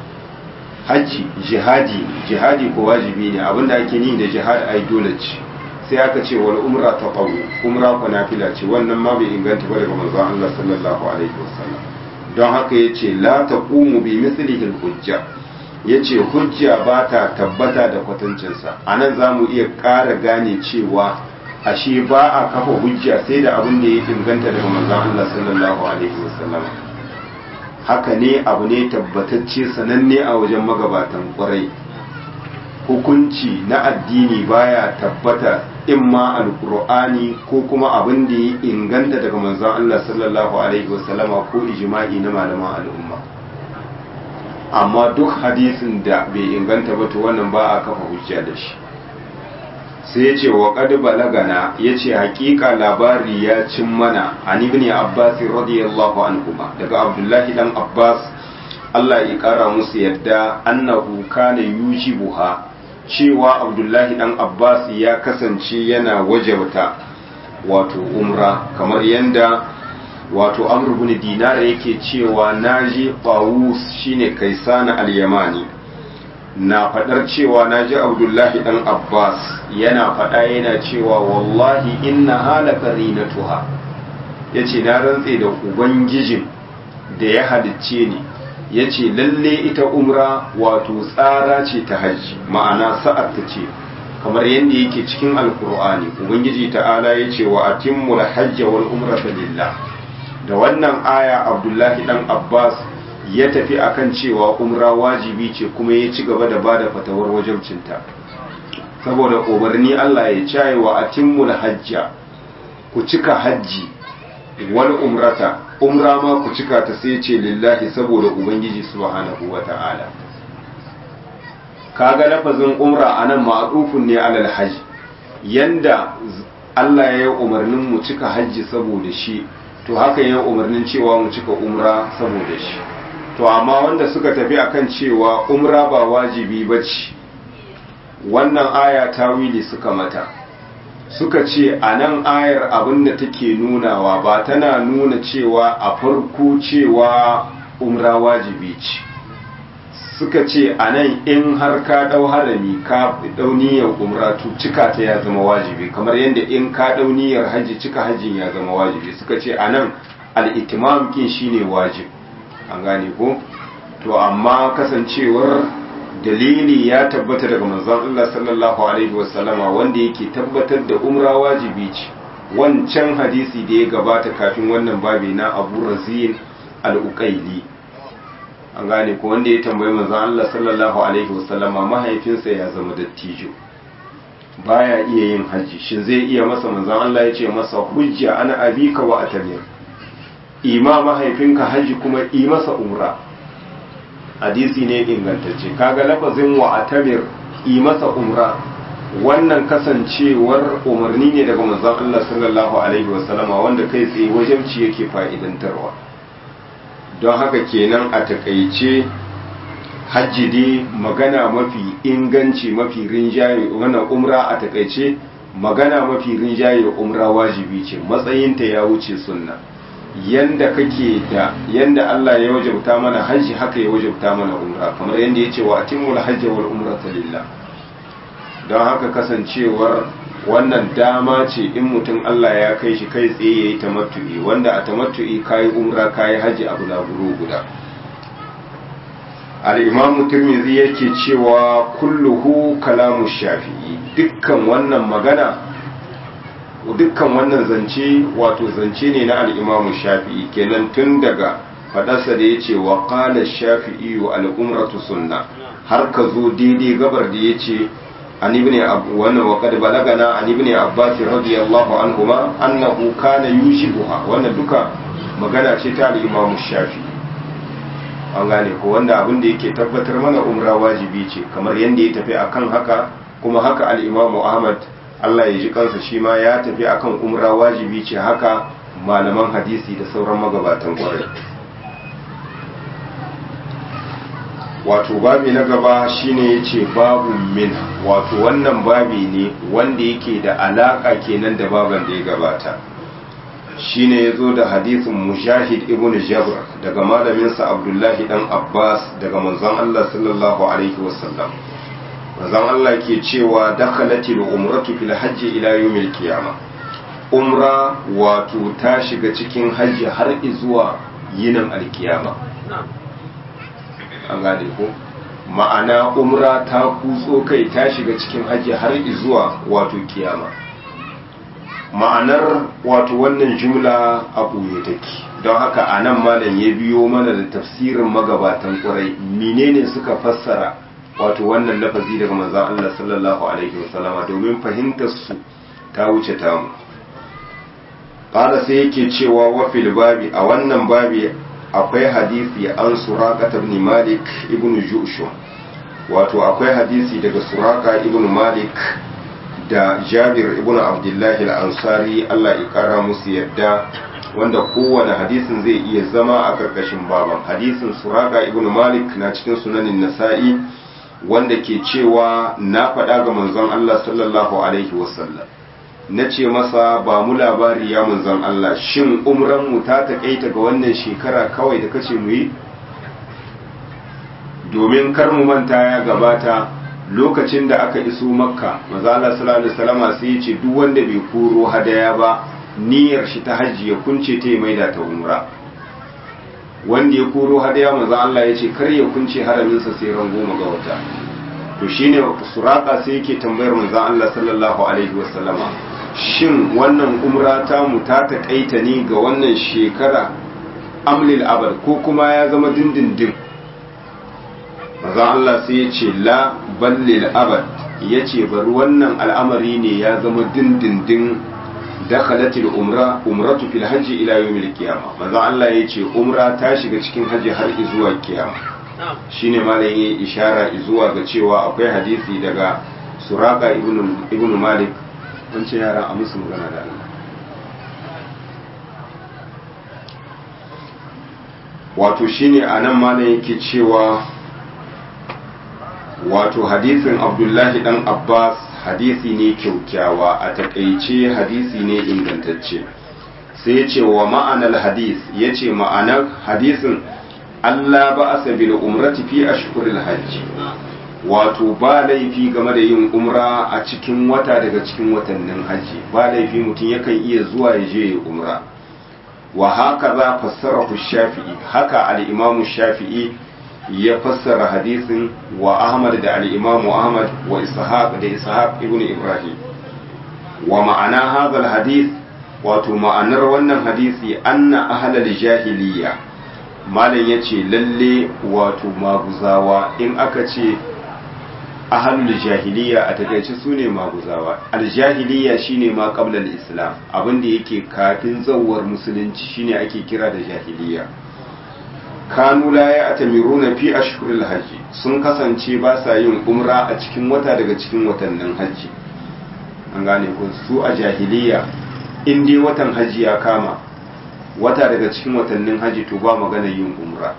hajji jihadi jihadi ko wajibi ne abinda ake ni da jihad ai dole ce sai aka ce wal umra taqawu umra ko nafila ce wannan ma bai inganta ba daga manzon Allah sallallahu alaihi wasallam don haka yace la taqumu bi mithlihi al hujja ya ce hujja ba ta tabbata da kwatancinsa a nan za mu iya ƙara gane cewa ashe ba a kafa hujja sai da abin da ya inganta daga manzon Allah sallallahu alaihi wasallam haka ne abu ne tabbatacce sananne a wajen magabatan ƙwarai hukunci na addini baya tabbata in ma alkur'ani ko kuma abin da ya inganta daga manzon Allah sallallahu alaihi wasallama ko ijma'i na malaman al'umma amma duk hadisin da bai inganta ba to wannan ba a kafa hujja da shi sai ya ce wa qad balagana yace hakika labari ya cin mana an ibn abbas radiyallahu anhuma daga abdullahi dan abbas Allah ya kara musu yadda annahu kana yujibuha cewa abdullahi dan abbas ya kasance yana wajabta wato umra kamar yanda wato amr ibn dinar yake cewa naji qawus shine kaisana al-yamani na fadar cewa naji abdullahi dan abbas yana fada yana cewa wallahi inna hala qarinatuha yace na rantse da ubangijin da ya halicce ni yace lalle ita umra wato tsara ce ta hajji ma'ana sa'ar ta ce kamar yadda yake cikin alkur'ani ubangiji ta'ala yace wa atimmul hajja wal umrata lillah da wannan aya abdullahi dan abbas ya tafi akan cewa umra wajibi ce kuma ya ci gaba da bada fatawar wajabcinta saboda umarni allah ya caye wa atimmul hajja ku cika hajji wal umrata umra ma ku cika ta sai ce lillahi saboda ubangiji subhanahu wata'ala kaga lafazin umra anan ma'rufun ne alal hajj yanda Allah ya yi umarnin mu cika hajji saboda shi to haka yin umarnin cewa mu cika umra saboda shi to amma wanda suka tafi akan cewa umra ba wajibi bace wannan aya tawili suka mata suka ce a nan ayar abinda take nunawa ba tana nuna cewa a farko cewa umra wajibi ce suka ce a nan in har ka ɗau harami ka ɗau niyyar umra to cika ta ya zama wajibi kamar yadda in ka ɗau niyyar hajji cika hajjin ya zama wajibi suka ce a nan al'itimam kin shine wajib an gane ko to amma kasancewar dalili ya tabbata daga manzon Allah sallallahu alaihi wasallama wanda yake tabbatar da umra wajibi ce wancan hadisi da ya gabata kafin wannan babi na Abu Razin al-Uqaili an gane ko wanda ya tambayi manzon Allah sallallahu alaihi wasallama mahaifinsa ya zama dattijo baya iya yin haji shin zai iya masa manzon Allah ya ce masa hujja ana abika wa atamir ima mahaifinka haji kuma yi masa umra hadisi ne ingantacce kaga lafazin wa atamir yi masa umra wannan kasancewar umarni ne daga manzon Allah sallallahu alaihi wasallama wanda kai tsaye wajabci yake fa'idantarwa don haka kenan a takaice hajji dai magana mafi inganci mafi rinjaye wannan umra a takaice magana mafi rinjaye umra wajibi ce matsayinta ya wuce sunna yanda kake da yanda Allah ya wajabta mana hajji haka ya wajabta mana umra kamar yanda ya ce wa atimul hajji wal umrata lillah don haka kasancewar wannan dama ce in mutum Allah ya kai shi kai tsaye yayi tamattu'i wanda a tamattu'i kai umra kai hajji abu na buru guda al-imam tirmidhi yake cewa kulluhu kalamu shafi'i dukkan wannan magana dukkan wannan zance wato zance ne na al'imamu shafi'i kenan tun daga faɗarsa da ya ce wa ƙalar shafi'i wa al'umratu sunna har ka zo daidai gabar da ya ce an ibn wannan wa qad balagana an ibn abbas radiyallahu anhuma annahu kana yushibuha wannan duka magana ce ta al-imam shafi'i an gane ko wanda abin da yake tabbatar mana umra wajibi ce kamar yanda ya tafi akan haka kuma haka al-imam ahmad Allah ya ji kansa shi ma ya tafi akan umra wajibi ce haka malaman hadisi da sauran magabatan kwarai wato babi na gaba shine yace babu min wato wannan babi ne wanda yake da alaka kenan da baban da ya gabata shine yazo da hadisin mujahid ibn jabr daga malaminsa abdullahi dan abbas daga manzon Allah sallallahu alaihi wasallam manzon Allah ke cewa dakhalatil umratu fil hajji ila yawmil qiyama umra wato ta shiga cikin hajji har zuwa yinin alkiyama an gane ko ma'ana umra ta kutso kai ta shiga cikin hajji har zuwa wato kiyama ma'anar wato wannan jumla a ɓoye take don haka a nan malam ya biyo mana da tafsirin magabatan ƙwarai menene suka fassara wato wannan lafazi daga manzon Allah sallallahu alaihi wasallama domin fahimtar su ta wuce tamu qala sai yake cewa wa fil babi a wannan babi akwai hadisi an suraka ibn malik ibn jushum wato akwai hadisi daga suraka ibn malik da jabir ibn abdullahi al-ansari Allah ya kara musu yadda wanda kowane hadisin zai iya zama a karkashin baban hadisin suraka ibn malik na cikin sunanin nasa'i wanda ke cewa na faɗa ga manzon Allah sallallahu alaihi wasallam na ce masa ba mu labari ya manzon Allah shin umran mu ta taƙaita ga wannan shekara kawai da kace mu yi domin kar mu manta ya gabata lokacin da aka iso makka manzon Allah sallallahu alaihi wasallama sai ya ce duk wanda bai koro hadaya ba niyyar shi ta hajji ya kunce ta maida ta umra wanda ya koro hadaya manzon Allah ya ce kar ya kunce haraminsa sai ran goma ga wata to shine suraka sai yake tambayar manzon Allah sallallahu alaihi wasallama shin wannan umra ta mu ta taƙaita ne ga wannan shekara amlil abad ko kuma ya zama dindindin manzon Allah sai ya ce la ballil abad ya ce bari wannan al'amari ne ya zama dindindin dakhalatil umra umratu fil hajji ila yawmil qiyama manzo Allah yace umra ta shiga cikin hajji har zuwa kiyama shine malam yayi ishara zuwa ga cewa akwai hadisi daga suraka ibn ibn malik an ce yaran a musu magana da Allah wato shine a nan malam yake cewa wato hadisin abdullahi dan abbas hadisi ne kyaukyawa a takaice hadisi ne ingantacce sai ya ce wa ma'anar hadis ya ce ma'anar hadisin allah ba a sabi umrati fi ashhuril hajji wato ba laifi game da yin umra a cikin wata daga cikin watannin hajji ba laifi mutum yakan iya zuwa ya je ya umra wa haka za fassara shafi'i haka al'imamu shafi'i ya fassara hadisin wa ahmad da al'imamu ahmad wa ishaq da ishaq ibn ibrahim wa ma'ana hadal hadis wato ma'anar wannan hadisi anna ahlal jahiliya malam yace lalle wato maguzawa in aka ce ahalul jahiliya a takaice su ne maguzawa aljahiliya shine ma qabla islam abinda yake kafin zawar musulunci shine ake kira da jahiliya kanu la ya'tamiruna fi ashhuril hajji sun kasance ba sa yin umra a cikin wata daga cikin watannin hajji an gane ko su a jahiliya in dai watan hajji ya kama wata daga cikin watannin hajji to ba magana yin umra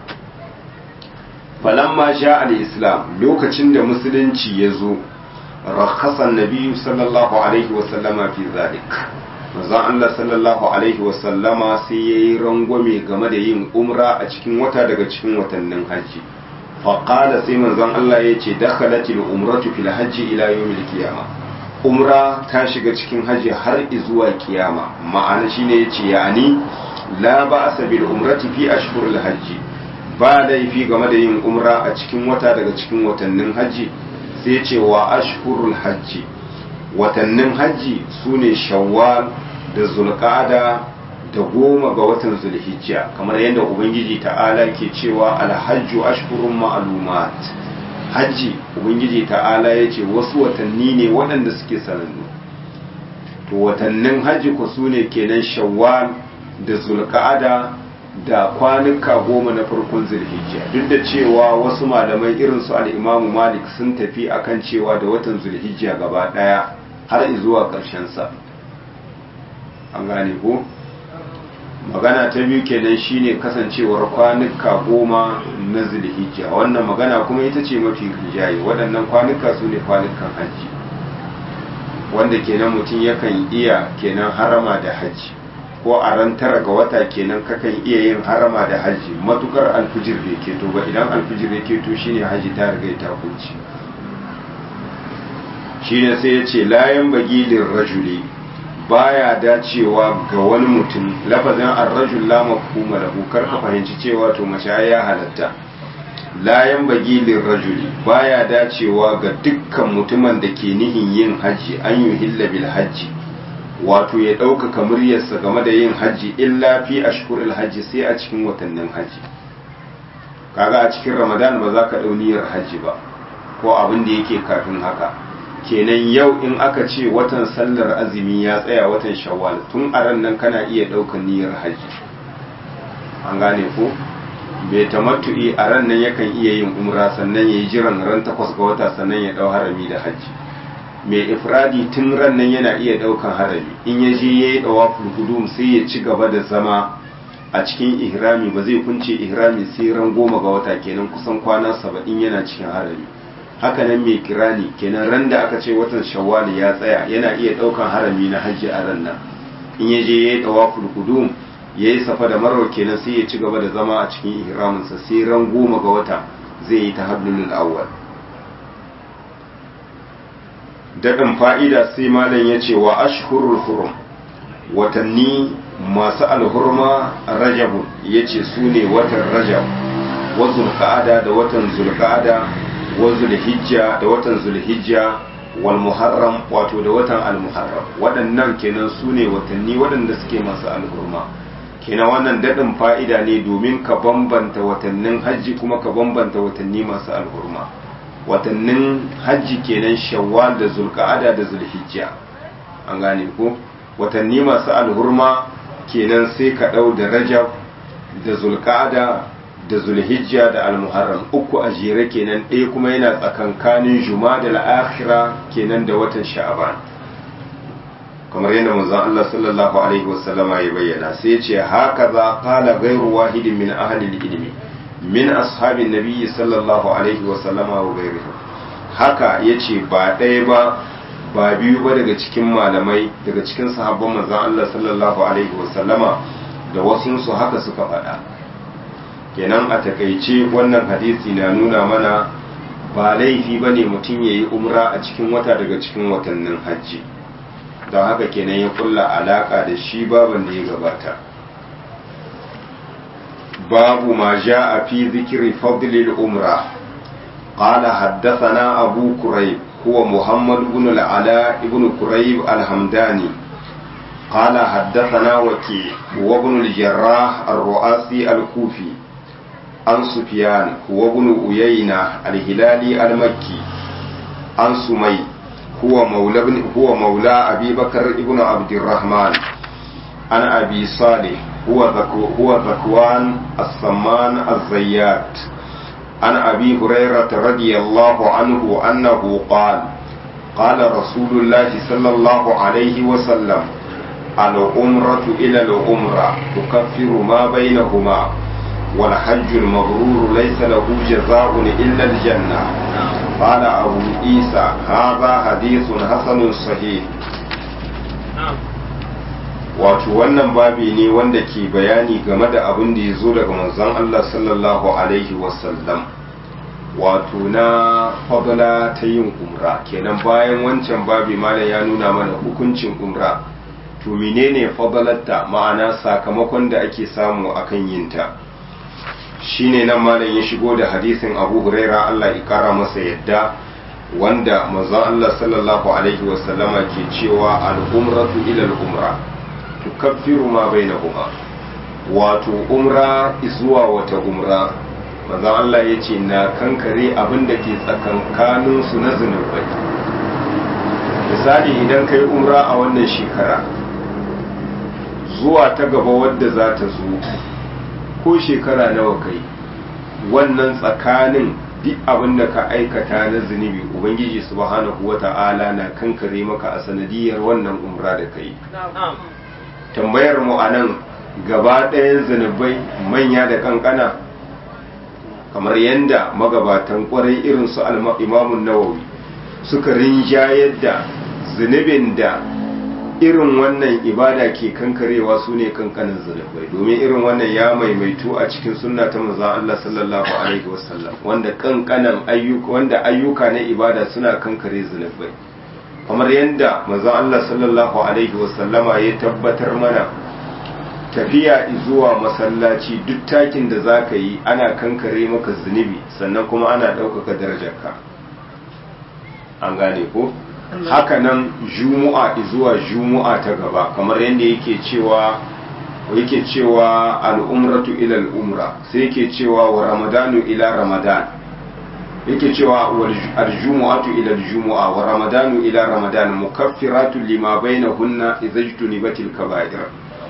falamma sha al-islam lokacin da musulunci ya zo rakhasan nabiyyu sallallahu alaihi wasallama fi zalik manzon Allah sallallahu alaihi wasallama sai yayi rangwame game da yin umra a cikin wata daga cikin watannin haji faqala sai manzon Allah ya ce dakhalatil umratu fil hajji ila yawmil qiyamah umra ta shiga cikin haji har zuwa kiyama ma'ana shine yace yani la ba'sa bil umrati fi ashhuril hajji ba laifi game da yin umra a cikin wata daga cikin watannin hajji sai ce wa ashhurul hajji watannin hajji su ne shawwal da zulqa'ada da goma ga watan zulhijja kamar yadda ubangiji ta'ala ke cewa alhajju ashhurun ma'lumat hajji ubangiji ta'ala ya ce wasu watanni ne waɗanda suke sanannu to watannin hajji ku su ne kenan shawwal da zulqa'ada da kwanuka goma na farkon zulhijja duk da cewa wasu malamai irin su al'imamu malik sun tafi akan cewa da watan zulhijja gaba daya har zuwa ƙarshen sa an gane ko magana ta biyu kenan shine kasancewar kwanuka goma na zulhijja wannan magana kuma ita ce mafi rijaye waɗannan kwanuka su ne kwanukan hajji wanda kenan mutum yakan iya kenan harama da hajji ko a ran tara ga wata kenan kakan iya yin harama da hajji matukar alfijir bai keto ba idan alfijir ya keto shine hajji ta riga ta kunci shine sai ya ce layan bagilin rajuli baya dacewa ga wani mutum lafazin ar-rajul la mafhuma lahu kar ka fahimci cewa to mace ya halatta layan bagilin rajuli baya dacewa ga dukkan mutumin da ke nihin yin hajji an yuhilla bil hajji wato ya ɗaukaka muryarsa game da yin hajji illa fi ashhuril hajji sai a cikin watannin hajji kaga a cikin ramadan ba za ka ɗau niyyar hajji ba ko abin da yake kafin haka kenan yau in aka ce watan sallar azumi ya tsaya watan shawwal tun a ran nan kana iya ɗaukar niyyar hajji an gane ko bai tamattu'i a ran nan yakan iya yin umra sannan ya yi jiran ran takwas ga wata sannan ya ɗau harami da hajji mai ifradi tun ran nan yana iya ɗaukan harami in ya je ya yi ɗawaful hudum sai ya ci gaba da zama a cikin ihrami ba zai kunce ihrami sai ran goma ga wata kenan kusan kwana saba'in yana cikin harami haka nan mai kirani kenan ran da aka ce watan shawwal ya tsaya yana iya ɗaukan harami na hajji a ran nan in ya je ya yi ɗawaful hudum ya yi safa da marwa kenan sai ya ci gaba da zama a cikin ihraminsa sai ran goma ga wata zai yi ta hablulul awwal daɗin fa'ida sai malam ya ce wa ashhurul hurum watanni masu alhurma rajabun ya ce su ne watan rajab wa zulka'ada da watan zulka'ada wa zulhijja da watan zulhijja wal muharram wato da watan almuharram waɗannan kenan su ne watanni waɗanda suke masu alhurma kenan wannan daɗin fa'ida ne domin ka bambanta watannin hajji kuma ka bambanta watanni masu alhurma watannin hajji kenan shawwal da zulka'ada da zulhijja an gane ko watanni masu alhurma kenan sai ka ɗau da rajab da zulka'ada da zulhijja da almuharram uku a jere kenan ɗaya kuma yana tsakankanin juma da la'akhira kenan da watan sha'aban kamar yadda manzon Allah sallallahu alaihi wasallama ya bayyana sai ya ce haka za qala ghayru wahidin min ahli ilmi min ashabin nabiyyi sallallahu alaihi wasallama wa ghayrihi haka yace ba ɗaya ba ba biyu ba daga cikin malamai daga cikin sahabban manzon Allah sallallahu alaihi wasallama da wasunsu haka suka faɗa kenan a takaice wannan hadisi na nuna mana ba laifi ba ne mutum ya yi umra a cikin wata daga cikin watannin hajji don haka kenan ya kulla alaka da shi baban da ya gabata babu ma ja a fi zikiri fadlil umra قال حدثنا أبو كريب هو محمد بن العلاء بن كريب الحمداني قال حدثنا وكيع هو ابن الجراح الرؤاسي الكوفي عن سفيان هو ابن أيينة الهلالي المكي عن سمي هو مولى ابن هو مولى أبي بكر ابن عبد الرحمن عن أبي صالح هو ذكو هو ذكوان السمان الزيات عن أبي هريرة رضي الله عنه أنه قال قال رسول الله صلى الله عليه وسلم العمرة إلى العمرة تكفر ما بينهما والحج المبرور ليس له جزاء إلا الجنة قال أبو عيسى هذا حديث حسن صحيح wato wannan babi ne wanda ke bayani game da abin da ya zo daga manzon Allah sallallahu alaihi wasallam wato na fadala ta yin umra kenan bayan wancan babi malam ya nuna mana hukuncin umra to menene fadalarta ma'ana sakamakon da ake samu akan yinta shine nan malam ya shigo da hadisin Abu Huraira Allah ya kara masa yadda wanda manzon Allah sallallahu alaihi wasallama ke cewa al-umratu ila al-umra tukaffiru ma bainahuma wato umra zuwa wata umra manzon Allah ya ce na kankare abin da ke tsakankanin su na zunubai misali idan kai umra a wannan shekara zuwa ta gaba wadda za ta zo ko shekara nawa kai wannan tsakanin duk abin da ka aikata na zunubi ubangiji subhanahu wata'ala na kankare maka a sanadiyar wannan umra da kai tambayar mu a nan gaba ɗayan zunubai manya da kankana kamar yadda magabatan kwarai irin su imamun nawawi suka rinjayar da zunubin da irin wannan ibada ke kankarewa su ne kankanin zunubai domin irin wannan ya maimaitu a cikin sunna ta manzon Allah sallallahu alaihi wasallam wanda kankanan ayyuka wanda ayyuka na ibada suna kankare zunubai kamar yadda manzon Allah sallallahu alaihi wasallama ya tabbatar mana tafiya zuwa masallaci duk takin da zaka yi ana kankare maka zunubi sannan kuma ana ɗaukaka darajarka an gane ko haka nan jumu'a zuwa jumu'a ta gaba kamar yadda yake cewa yake cewa al'umratu ila al'umra sai yake cewa wa ramadanu ila ramadan yake cewa al-jumu'atu ila al-jumu'a wa ramadanu ila ramadan mukaffiratu lima bainahunna idza jtunibatil kaba'ir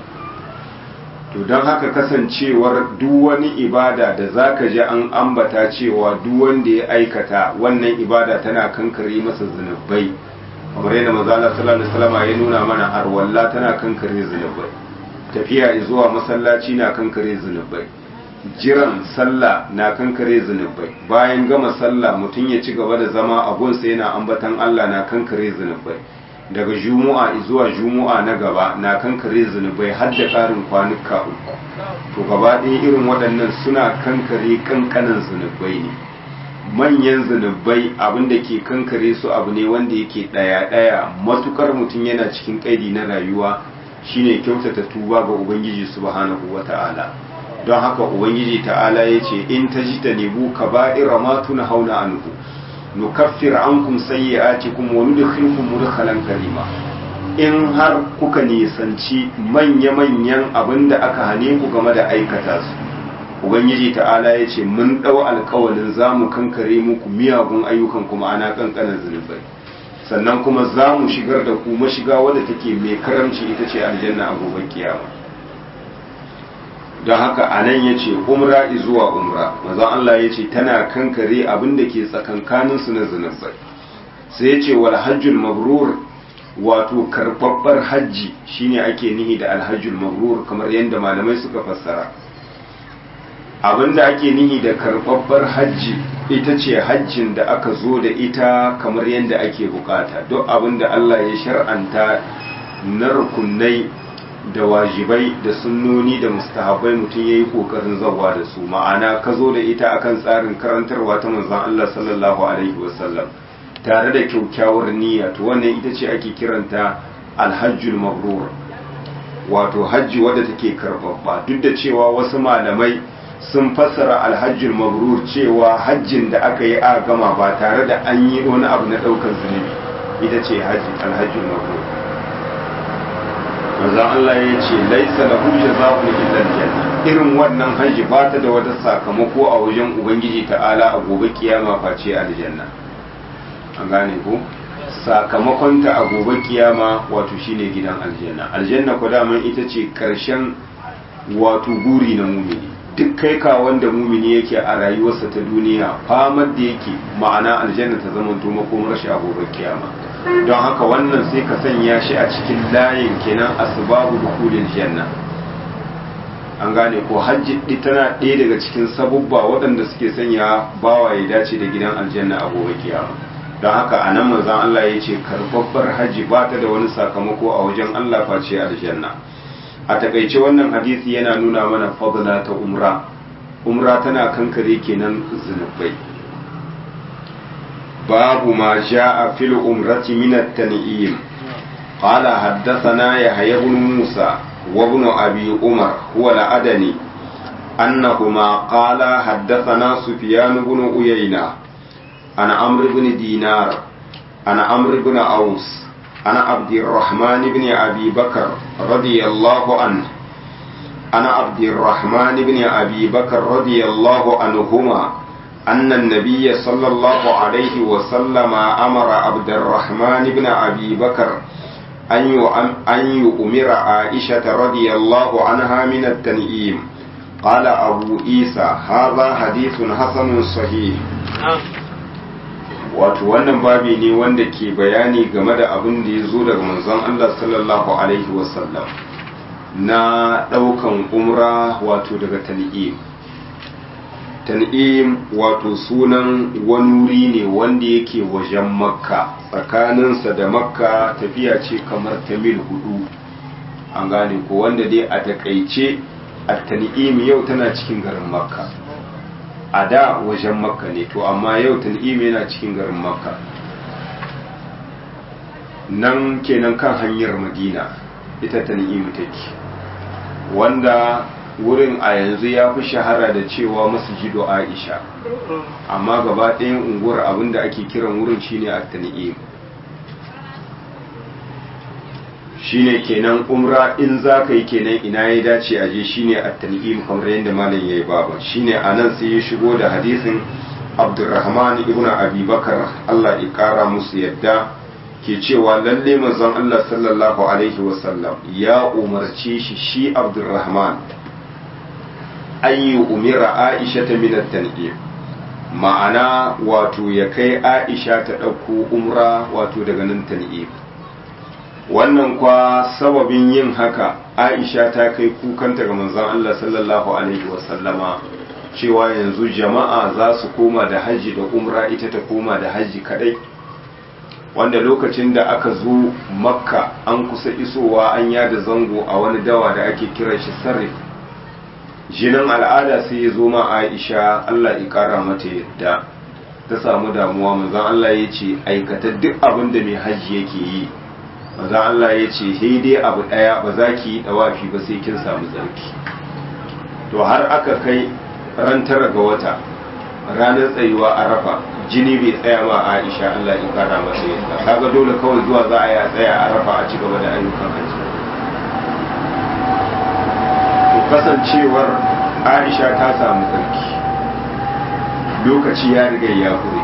to don haka kasancewar duk wani ibada da zaka ji an ambata cewa duk wanda ya aikata wannan ibada tana kankare masa zunubai kamar yadda manzala sallallahu alaihi wasallam ya nuna mana arwalla tana kankare zunubai tafiya zuwa masallaci na kankare zunubai jiran sallah na kankare zunubai bayan gama sallah mutum ya ci gaba da zama a gunsa yana ambatan Allah na kankare zunubai daga jumu'a zuwa jumu'a na gaba na kankare zunubai har da ƙarin kwanuka uku to gaba ɗaya irin waɗannan suna kankare kankanan zunubai ne manyan zunubai abin da ke kankare su abu ne wanda yake ɗaya-ɗaya matukar mutum yana cikin ƙaidi na rayuwa shine kyautata tuba ga ubangiji subhanahu wata'ala don haka ubangiji ta'ala ya ce in ta ji ta nebu ka ba'ira ma tuna hauna anhu nukaffir ankum sayyi'atikum wa nudkhilukum mudkhalan karima in har kuka nisanci manya-manyan abin da aka hane ku game da aikata su ubangiji ta'ala ya ce mun ɗau alkawalin za mu kankare muku miyagun ayyukan kuma ana kankanin zunubai sannan kuma za mu shigar da ku mashiga wadda take mai karamci ita ce aljanna a gobe kiyama don haka a nan ya ce umra zuwa umra mazan Allah ya ce tana kankare abin da ke tsakankanin su na zunubai sai ya ce wal hajjul mabrur wato karɓaɓɓar hajji shine ake nihi da alhajjul mabrur kamar yadda malamai suka fassara abinda ake nihi da karɓaɓɓar hajji ita ce hajjin da aka zo da ita kamar yadda ake bukata duk abinda Allah ya shar'anta na rukunai da wajibai da sunnoni da mustahabai mutum ya yi ƙoƙarin zawa da su ma'ana ka zo da ita akan tsarin karantarwa ta manzon Allah sallallahu alaihi wasallam tare da kyaukyawar niyya to wannan ita ce ake kiranta alhajjul mabrur wato hajji wadda take karbabba duk da cewa wasu malamai sun fassara alhajjul mabrur cewa hajjin da aka yi a gama ba tare da an yi wani abu na ɗaukar zunubi ita ce hajji alhajjul mabrur manzon Allah ya ce laisa lahu jazaa'un illa aljanna irin wannan hajji ba ta da wata sakamako a wajen ubangiji ta'ala a gobe kiyama face aljanna an gane ko sakamakonta a gobe kiyama wato shine gidan aljanna aljanna ko daman ita ce karshen wato guri na mumini duk kai ka wanda mumini yake a rayuwarsa ta duniya famar da yake ma'ana aljanna ta zama to makomar shi a gobe kiyama don haka wannan sai ka sanya shi a cikin layin kenan asbabu dukhulil janna an gane ko hajji tana ɗaya daga cikin sabubba waɗanda suke sanya bawa ya dace da gidan aljanna a gobe kiyama don haka a nan manzan Allah ya ce karɓaɓɓar hajji ba ta da wani sakamako a wajen Allah face aljanna a takaice wannan hadisi yana nuna mana fadla ta umra umra tana kankare kenan zunubai babu ma ja'a fil umrati min at-tan'im qala haddathana yahya ibn musa wa ibn abi umar huwa al-adani annahuma qala haddathana sufyan ibn uyayna عن عمرو بن دينار عن عمرو بن أوس عن عبد الرحمن بن أبي بكر رضي الله عنه عن عبد الرحمن بن أبي بكر رضي الله عنهما أن النبي صلى الله عليه وسلم أمر عبد الرحمن بن أبي بكر أن يؤمر عائشة رضي الله عنها من التنئيم قال أبو عيسى هذا حديث حسن صحيح wato wannan babi ne wanda ke bayani game da abin da ya zo daga manzon Allah sallallahu alaihi wasallam na ɗaukan umra wato daga tan'im tan'im wato sunan wani wuri ne wanda yake wajen makka tsakaninsa da makka tafiya ce kamar ta mil hudu an gane ko wanda dai a takaice a tan'im yau tana cikin garin makka a da wajen makka ne to amma yau tan'im yana cikin garin makka nan kenan kan hanyar madina ita tan'im take wanda wurin a yanzu ya fi shahara da cewa masjidu aisha amma gaba ɗayan unguwar abinda ake kiran wurin shine a tan'im shine kenan umra in za ka yi kenan ina ya dace a je shine at-tan'im kamar yadda malam yayi baba shine anan sai ya shigo da hadisin Abdurrahman ibn Abi Bakar Allah ya kara musu yadda ke cewa lalle manzon Allah sallallahu alaihi wasallam ya umarce shi shi Abdurrahman an yi umira Aisha ta min at-tan'im ma'ana wato ya kai Aisha ta ɗauko umra wato daga nan tan'im wannan kwa sababin yin haka aisha ta kai kukanta ga manzon Allah sallallahu alaihi wasallama cewa yanzu jama'a za su koma da hajji da umra ita ta koma da hajji kadai wanda lokacin da aka zo makka an kusa isowa an yada zango a wani dawa da ake kiran shi sarrif jinin al'ada sai ya zo ma aisha Allah ya kara mata yadda ta samu damuwa manzon Allah ya ce aikata duk abin da mai hajji yake yi maza Allah ya ce sai dai abu ɗaya ba za ki yi ɗawafi ba sai kin samu tsarki to har aka kai ran tara ga wata ranar tsayuwa a rafa jini bai tsaya ma Aisha Allah ya kara masa yadda kaga dole kawai zuwa za a yi a tsaya a rafa a ci gaba da ayyukan haji to kasancewar Aisha ta samu tsarki lokaci ya riga ya hure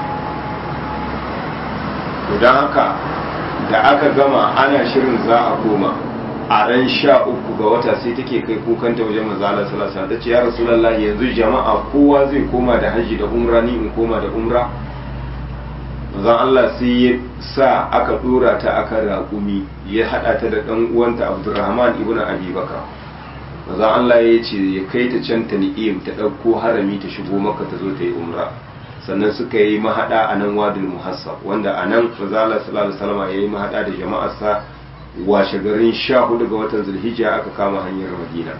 to don haka da aka gama ana shirin za a koma a ran sha uku ga wata sai take kai kukanta wajen manzala salasa ta ce ya rasulallah yanzu jama'a kowa zai koma da hajji da umra ni in koma da umra manzon Allah sai ya sa aka dora ta akan raƙumi ya hada ta da dan uwanta Abdurrahman ibn Abi Bakar manzon Allah ya ce ya kai ta can ta ni'im ta dauko harami ta shigo maka ta zo ta yi umra sannan suka yi mahada a nan wadul muhassab wanda a nan manzon Allah sallallahu alaihi wasallam ya yi mahada da jama'arsa washe garin 14 ga watan Zulhijja aka kama hanyar Madina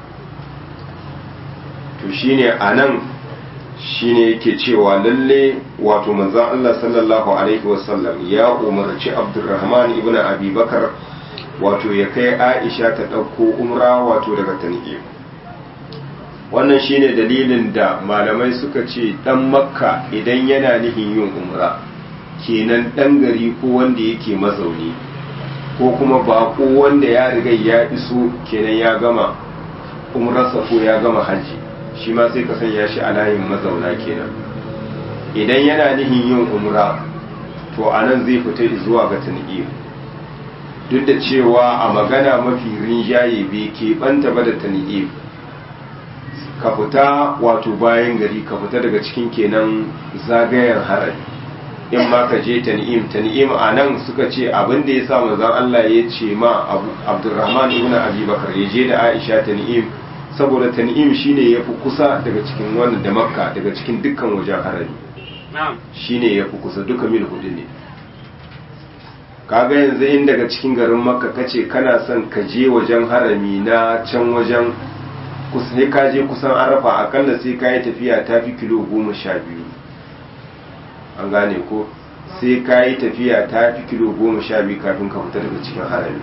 to shine a nan shine yake cewa lalle wato manzon Allah sallallahu alaihi wasallam ya umarci Abdurrahman ibn Abi Bakar wato ya kai Aisha ta ɗauko umra wato daga Tan'im wannan shine dalilin da malamai suka ce dan Makka idan yana nihin yin umra kenan dan gari ko wanda yake mazauni ko kuma bako wanda ya riga ya iso kenan ya gama umrarsa ko ya gama hajji shi ma sai ka sanya shi a layin mazauna kenan idan yana nihin yin umra to a nan zai fita zuwa ga tan'im duk da cewa a magana mafi rinjaye bai keɓanta ba da tan'im ka fita wato bayan gari ka fita daga cikin kenan zagayen harari in ma ka je tan'im tan'im a nan suka ce abin da ya sa manzon Allah ya ce ma Abdurrahman ibn Abi Bakar ya je da Aisha tan'im saboda tan'im shine yafi kusa daga cikin wannan da Makka daga cikin dukkan wajen harari shine yafi kusa duka mil hudu ne kaga yanzu in daga cikin garin Makka kace kana son ka je wajen harami na can wajen sai ka je kusan arafa akalla sai ka yi tafiya ta fi kilo goma sha biyu an gane ko sai ka yi tafiya ta fi kilo goma sha biyu kafin ka fita daga cikin harami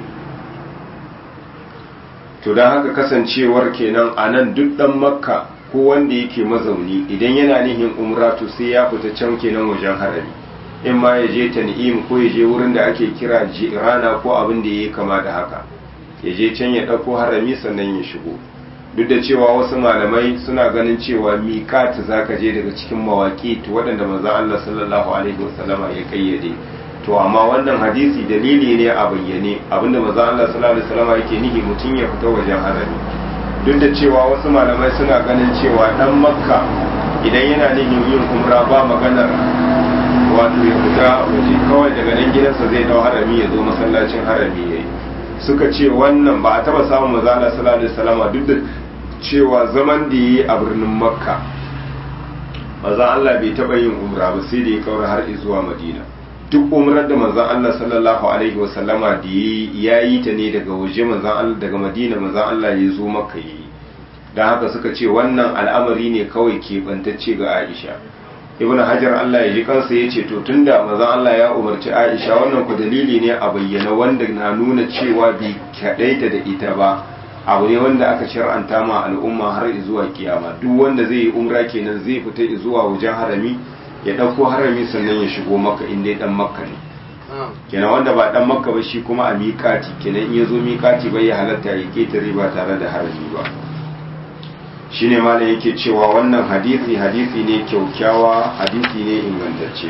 to don haka kasancewar kenan a nan duk dan makka ko wanda yake mazauni idan yana nihin umra to sai ya fita can kenan wajen harami in ma ya je tan'im ko ya je wurin da ake kira jirana ko abin da ya kama da haka ya je can ya ɗauko harami sannan ya shigo duk da cewa wasu malamai suna ganin cewa miƙat za ka je daga cikin mawaƙi waɗanda manzon Allah sallallahu alaihi wasallama ya kayyade to amma wannan hadisi dalili ne a bayyane abinda manzon Allah sallallahu alaihi wasallama yake nihi mutum ya fita wajen harami duk da cewa wasu malamai suna ganin cewa dan makka idan yana nihin yin umra ba maganar wato ya fita waje kawai daga nan gidansa zai dau harami ya zo masallacin harami yayi suka ce wannan ba a taba samun manzon Allah sallallahu alaihi wasallama duk da cewa zaman da yi a birnin makka maza Allah bai taɓa yin umra ba sai da ya kaura har zuwa madina duk umrar da manzan Allah sallallahu alaihi wasallama da ya yi ta ne daga waje manzan Allah daga madina manzan Allah ya zo makka yi don haka suka ce wannan al'amari ne kawai keɓantacce ga aisha ibn hajar Allah ya ji kansa ya ce to tunda manzan Allah ya umarci aisha wannan ku dalili ne a bayyana wanda na nuna cewa bai kaɗaita da ita ba abu ne wanda aka shar'anta ma al'umma har zuwa kiyama duk wanda zai yi umra kenan zai fita zuwa wajen harami ya ɗauko harami sannan ya shigo maka in dai dan makka ne kenan wanda ba dan makka ba shi kuma a miƙati kenan in ya zo miƙati bai ya halatta ya ketare ba tare da harami ba shine malam yake cewa wannan hadisi hadisi ne kyaukyawa hadisi ne ingantacce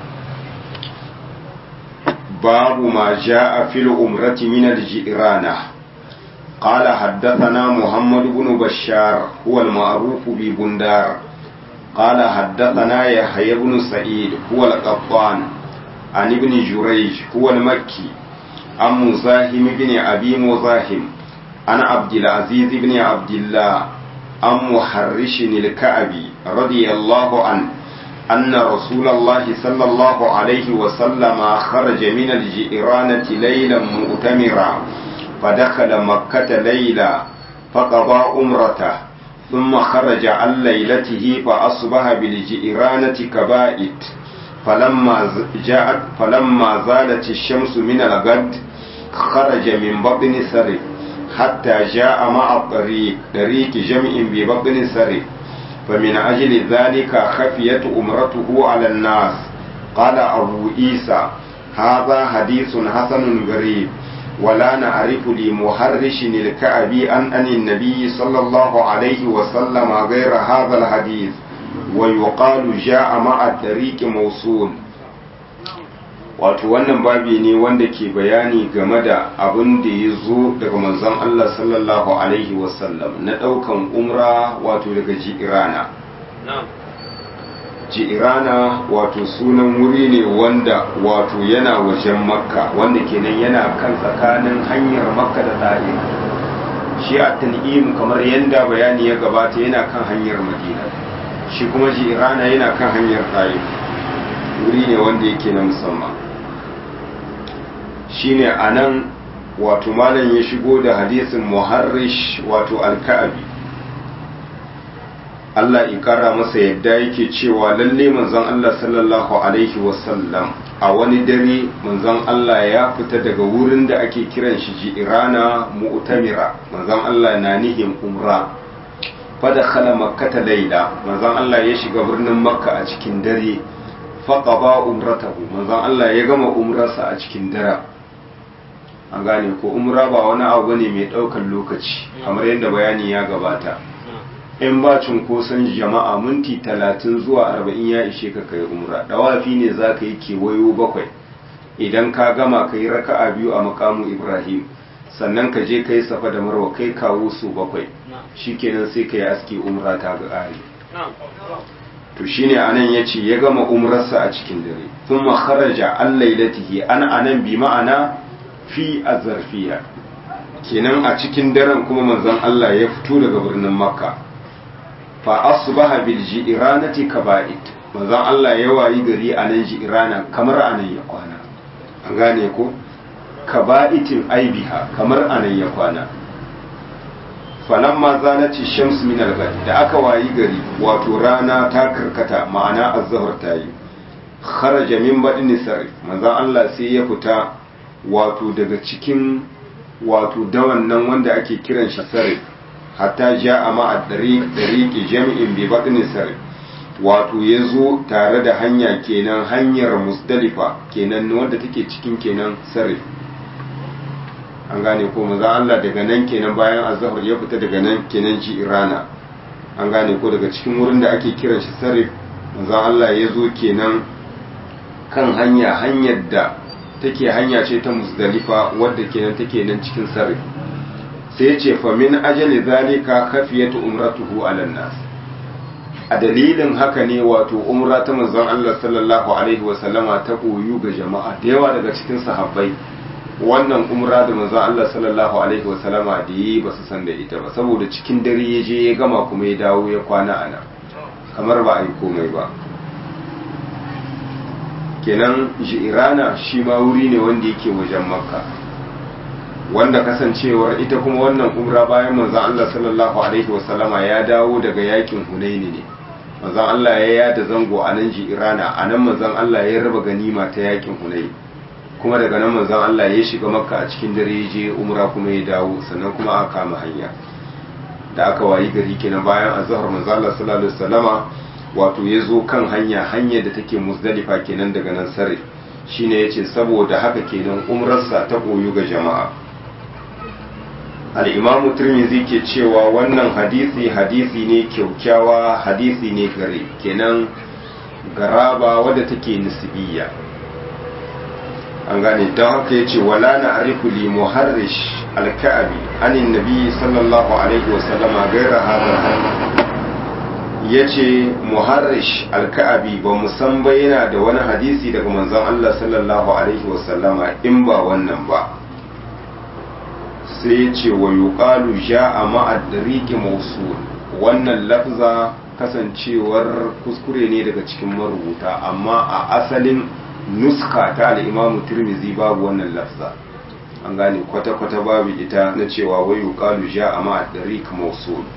babu ma ja'a fil umrati min al-jirana قال حدثنا محمد بن بشار هو المعروف ببندار قال حدثنا يحيى بن سعيد هو القطان عن ابن جريج هو المكي عن مزاحم بن أبي مزاحم عن عبد العزيز بن عبد الله عن محرش الكعبي رضي الله عنه أن رسول الله صلى الله عليه وسلم خرج من الجئرانة ليلا مؤتمرا فدخل مكة ليلا فقضى أمرته ثم خرج عن ليلته فأصبح بالجئرانة كبائت فلما جاءت فلما زالت الشمس من الغد خرج من بطن سرف حتى جاء مع الطريق طريق جمع ببطن سرف فمن أجل ذلك خفيت أمرته على الناس قال أبو عيسى هذا حديث حسن غريب ولا نعرف لمحرش الكعبي أن أن النبي صلى الله عليه وسلم غير هذا الحديث ويقال جاء مع الطريق موصول wato wannan babi ne wanda ke bayani game da abin da ya zo daga manzon Allah sallallahu alaihi wasallam na ɗaukan umra wato daga jirana ji'irana wato sunan wuri ne wanda wato yana wajen makka wanda kenan yana kan tsakanin hanyar makka da ta'if shi a tan'im kamar yadda bayani ya gabata yana kan hanyar madina shi kuma ji'irana yana kan hanyar ta'if wuri ne wanda yake na musamman shine a nan wato malam ya shigo da hadisin muharrish wato alka'abi Allah ikara masa yadda yake cewa lalle manzon Allah sallallahu alaihi wasallam a wani dare manzon Allah ya fita daga wurin da ake kiran shi ji'irana mu'tamira manzon Allah na nihin umra fada khala makkata laila manzon Allah ya shiga birnin makka a cikin dare faqaba umratahu manzon Allah ya gama umrarsa a cikin dare an gane ko umra ba wani abu ne mai ɗaukar lokaci kamar yadda bayani ya gabata in ba cunkoson jama'a minti talatin zuwa arba'in ya ishe ka kai umra dawafi ne za ka yi kewayo bakwai idan ka gama ka yi raka'a biyu a makamu ibrahim sannan ka je ka yi safa da marwa kai kawo su bakwai shikenan sai ka yi aski umra ta ga ƙari to shine anan ya ce ya gama umrarsa a cikin dare thumma kharaja an lailatihi an anan bi ma'ana fi azarfiya kenan a cikin daren kuma manzon Allah ya fito daga birnin makka fa asbaha bil ji'ranati kaba'id manzon Allah ya wayi gari a nan ji'rana kamar anan ya kwana an gane ko kaba'itin aibiha kamar anan ya kwana falamma zanati shams min al da aka wayi gari wato rana ta karkata ma'ana az-zuhr ta yi kharaja min badin sarif manzon Allah sai ya fita wato daga cikin wato dawan nan wanda ake kiran shi sarif hatta ja a ma'adari ɗariƙi jami'in bai baɗin sarif wato ya zo tare da hanya kenan hanyar musdalifa kenan wanda take cikin kenan sarif an gane ko maza Allah daga nan kenan bayan azhar ya fita daga nan kenan ji irana an gane ko daga cikin wurin da ake kiran shi sarif maza Allah ya zo kenan kan hanya hanyar da take hanya ce ta musdalifa wadda kenan take nan cikin sarif sai ce fa min ajali zalika khafiyatu umratuhu ala nas a dalilin haka ne wato umra ta manzon Allah sallallahu alaihi wa sallama ta koyu ga jama'a da yawa daga cikin sahabbai wannan umra da manzon Allah sallallahu alaihi wa sallama da yi ba su san da ita ba saboda cikin dare ya je ya gama kuma ya dawo ya kwana ana kamar ba a yi komai ba kenan ji'irana shi ma wuri ne wanda yake wajen makka wanda kasancewar ita kuma wannan umra bayan manzon Allah sallallahu alaihi wasallama ya dawo daga yakin hunaini ne manzon Allah ya yada zango a nan ji'irana a nan manzon Allah ya raba ganima ta yakin hunaini kuma daga nan manzon Allah ya shiga makka a cikin dare ya je umra kuma ya dawo sannan kuma aka kama hanya da aka wayi gari kenan bayan azhar manzon Allah sallallahu alaihi wasallama wato ya zo kan hanya hanyar da take musdalifa kenan daga nan sare shine yace saboda haka kenan umrarsa ta koyu ga jama'a al-imam tirmidhi ke cewa wannan hadisi hadisi ne kyaukyawa hadisi ne gare kenan garaba wadda take nisbiyya an gane don haka yace wala na arifu li muharrish al-ka'bi anin nabi sallallahu alaihi wasallama gaira hadha ya ce muharrish alka'abi ba san ba yana da wani hadisi daga manzon Allah sallallahu alaihi wasallama in ba wannan ba sai ya ce wa yuqalu ja'a ma'ad-dariqi mawsul wannan lafza kasancewar kuskure ne daga cikin marubuta amma a asalin nuska ta al-Imam Tirmidhi babu wannan lafza an gane kwata-kwata babu ita na cewa wa yuqalu ja'a ma'ad-dariqi mawsul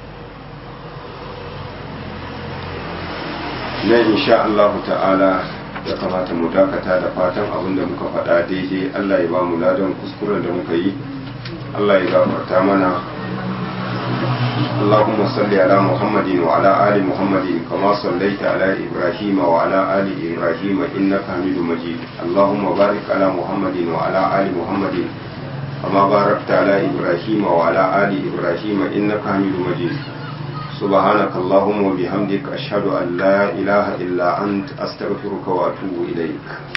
nan insha Allah ta'ala ya kamata mu dakata da fatan abin da muka faɗa daidai Allah ya ba mu ladan kuskuren da muka yi Allah ya gafarta mana اللهم صل على محمد وعلى آل محمد كما صليت على إبراهيم وعلى آل إبراهيم إنك حميد مجيد اللهم بارك على محمد وعلى آل محمد كما باركت على إبراهيم وعلى آل إبراهيم إنك حميد مجيد سبحانك اللهم وبحمدك أشهد أن لا إله إلا أنت أستغفرك وأتوب إليك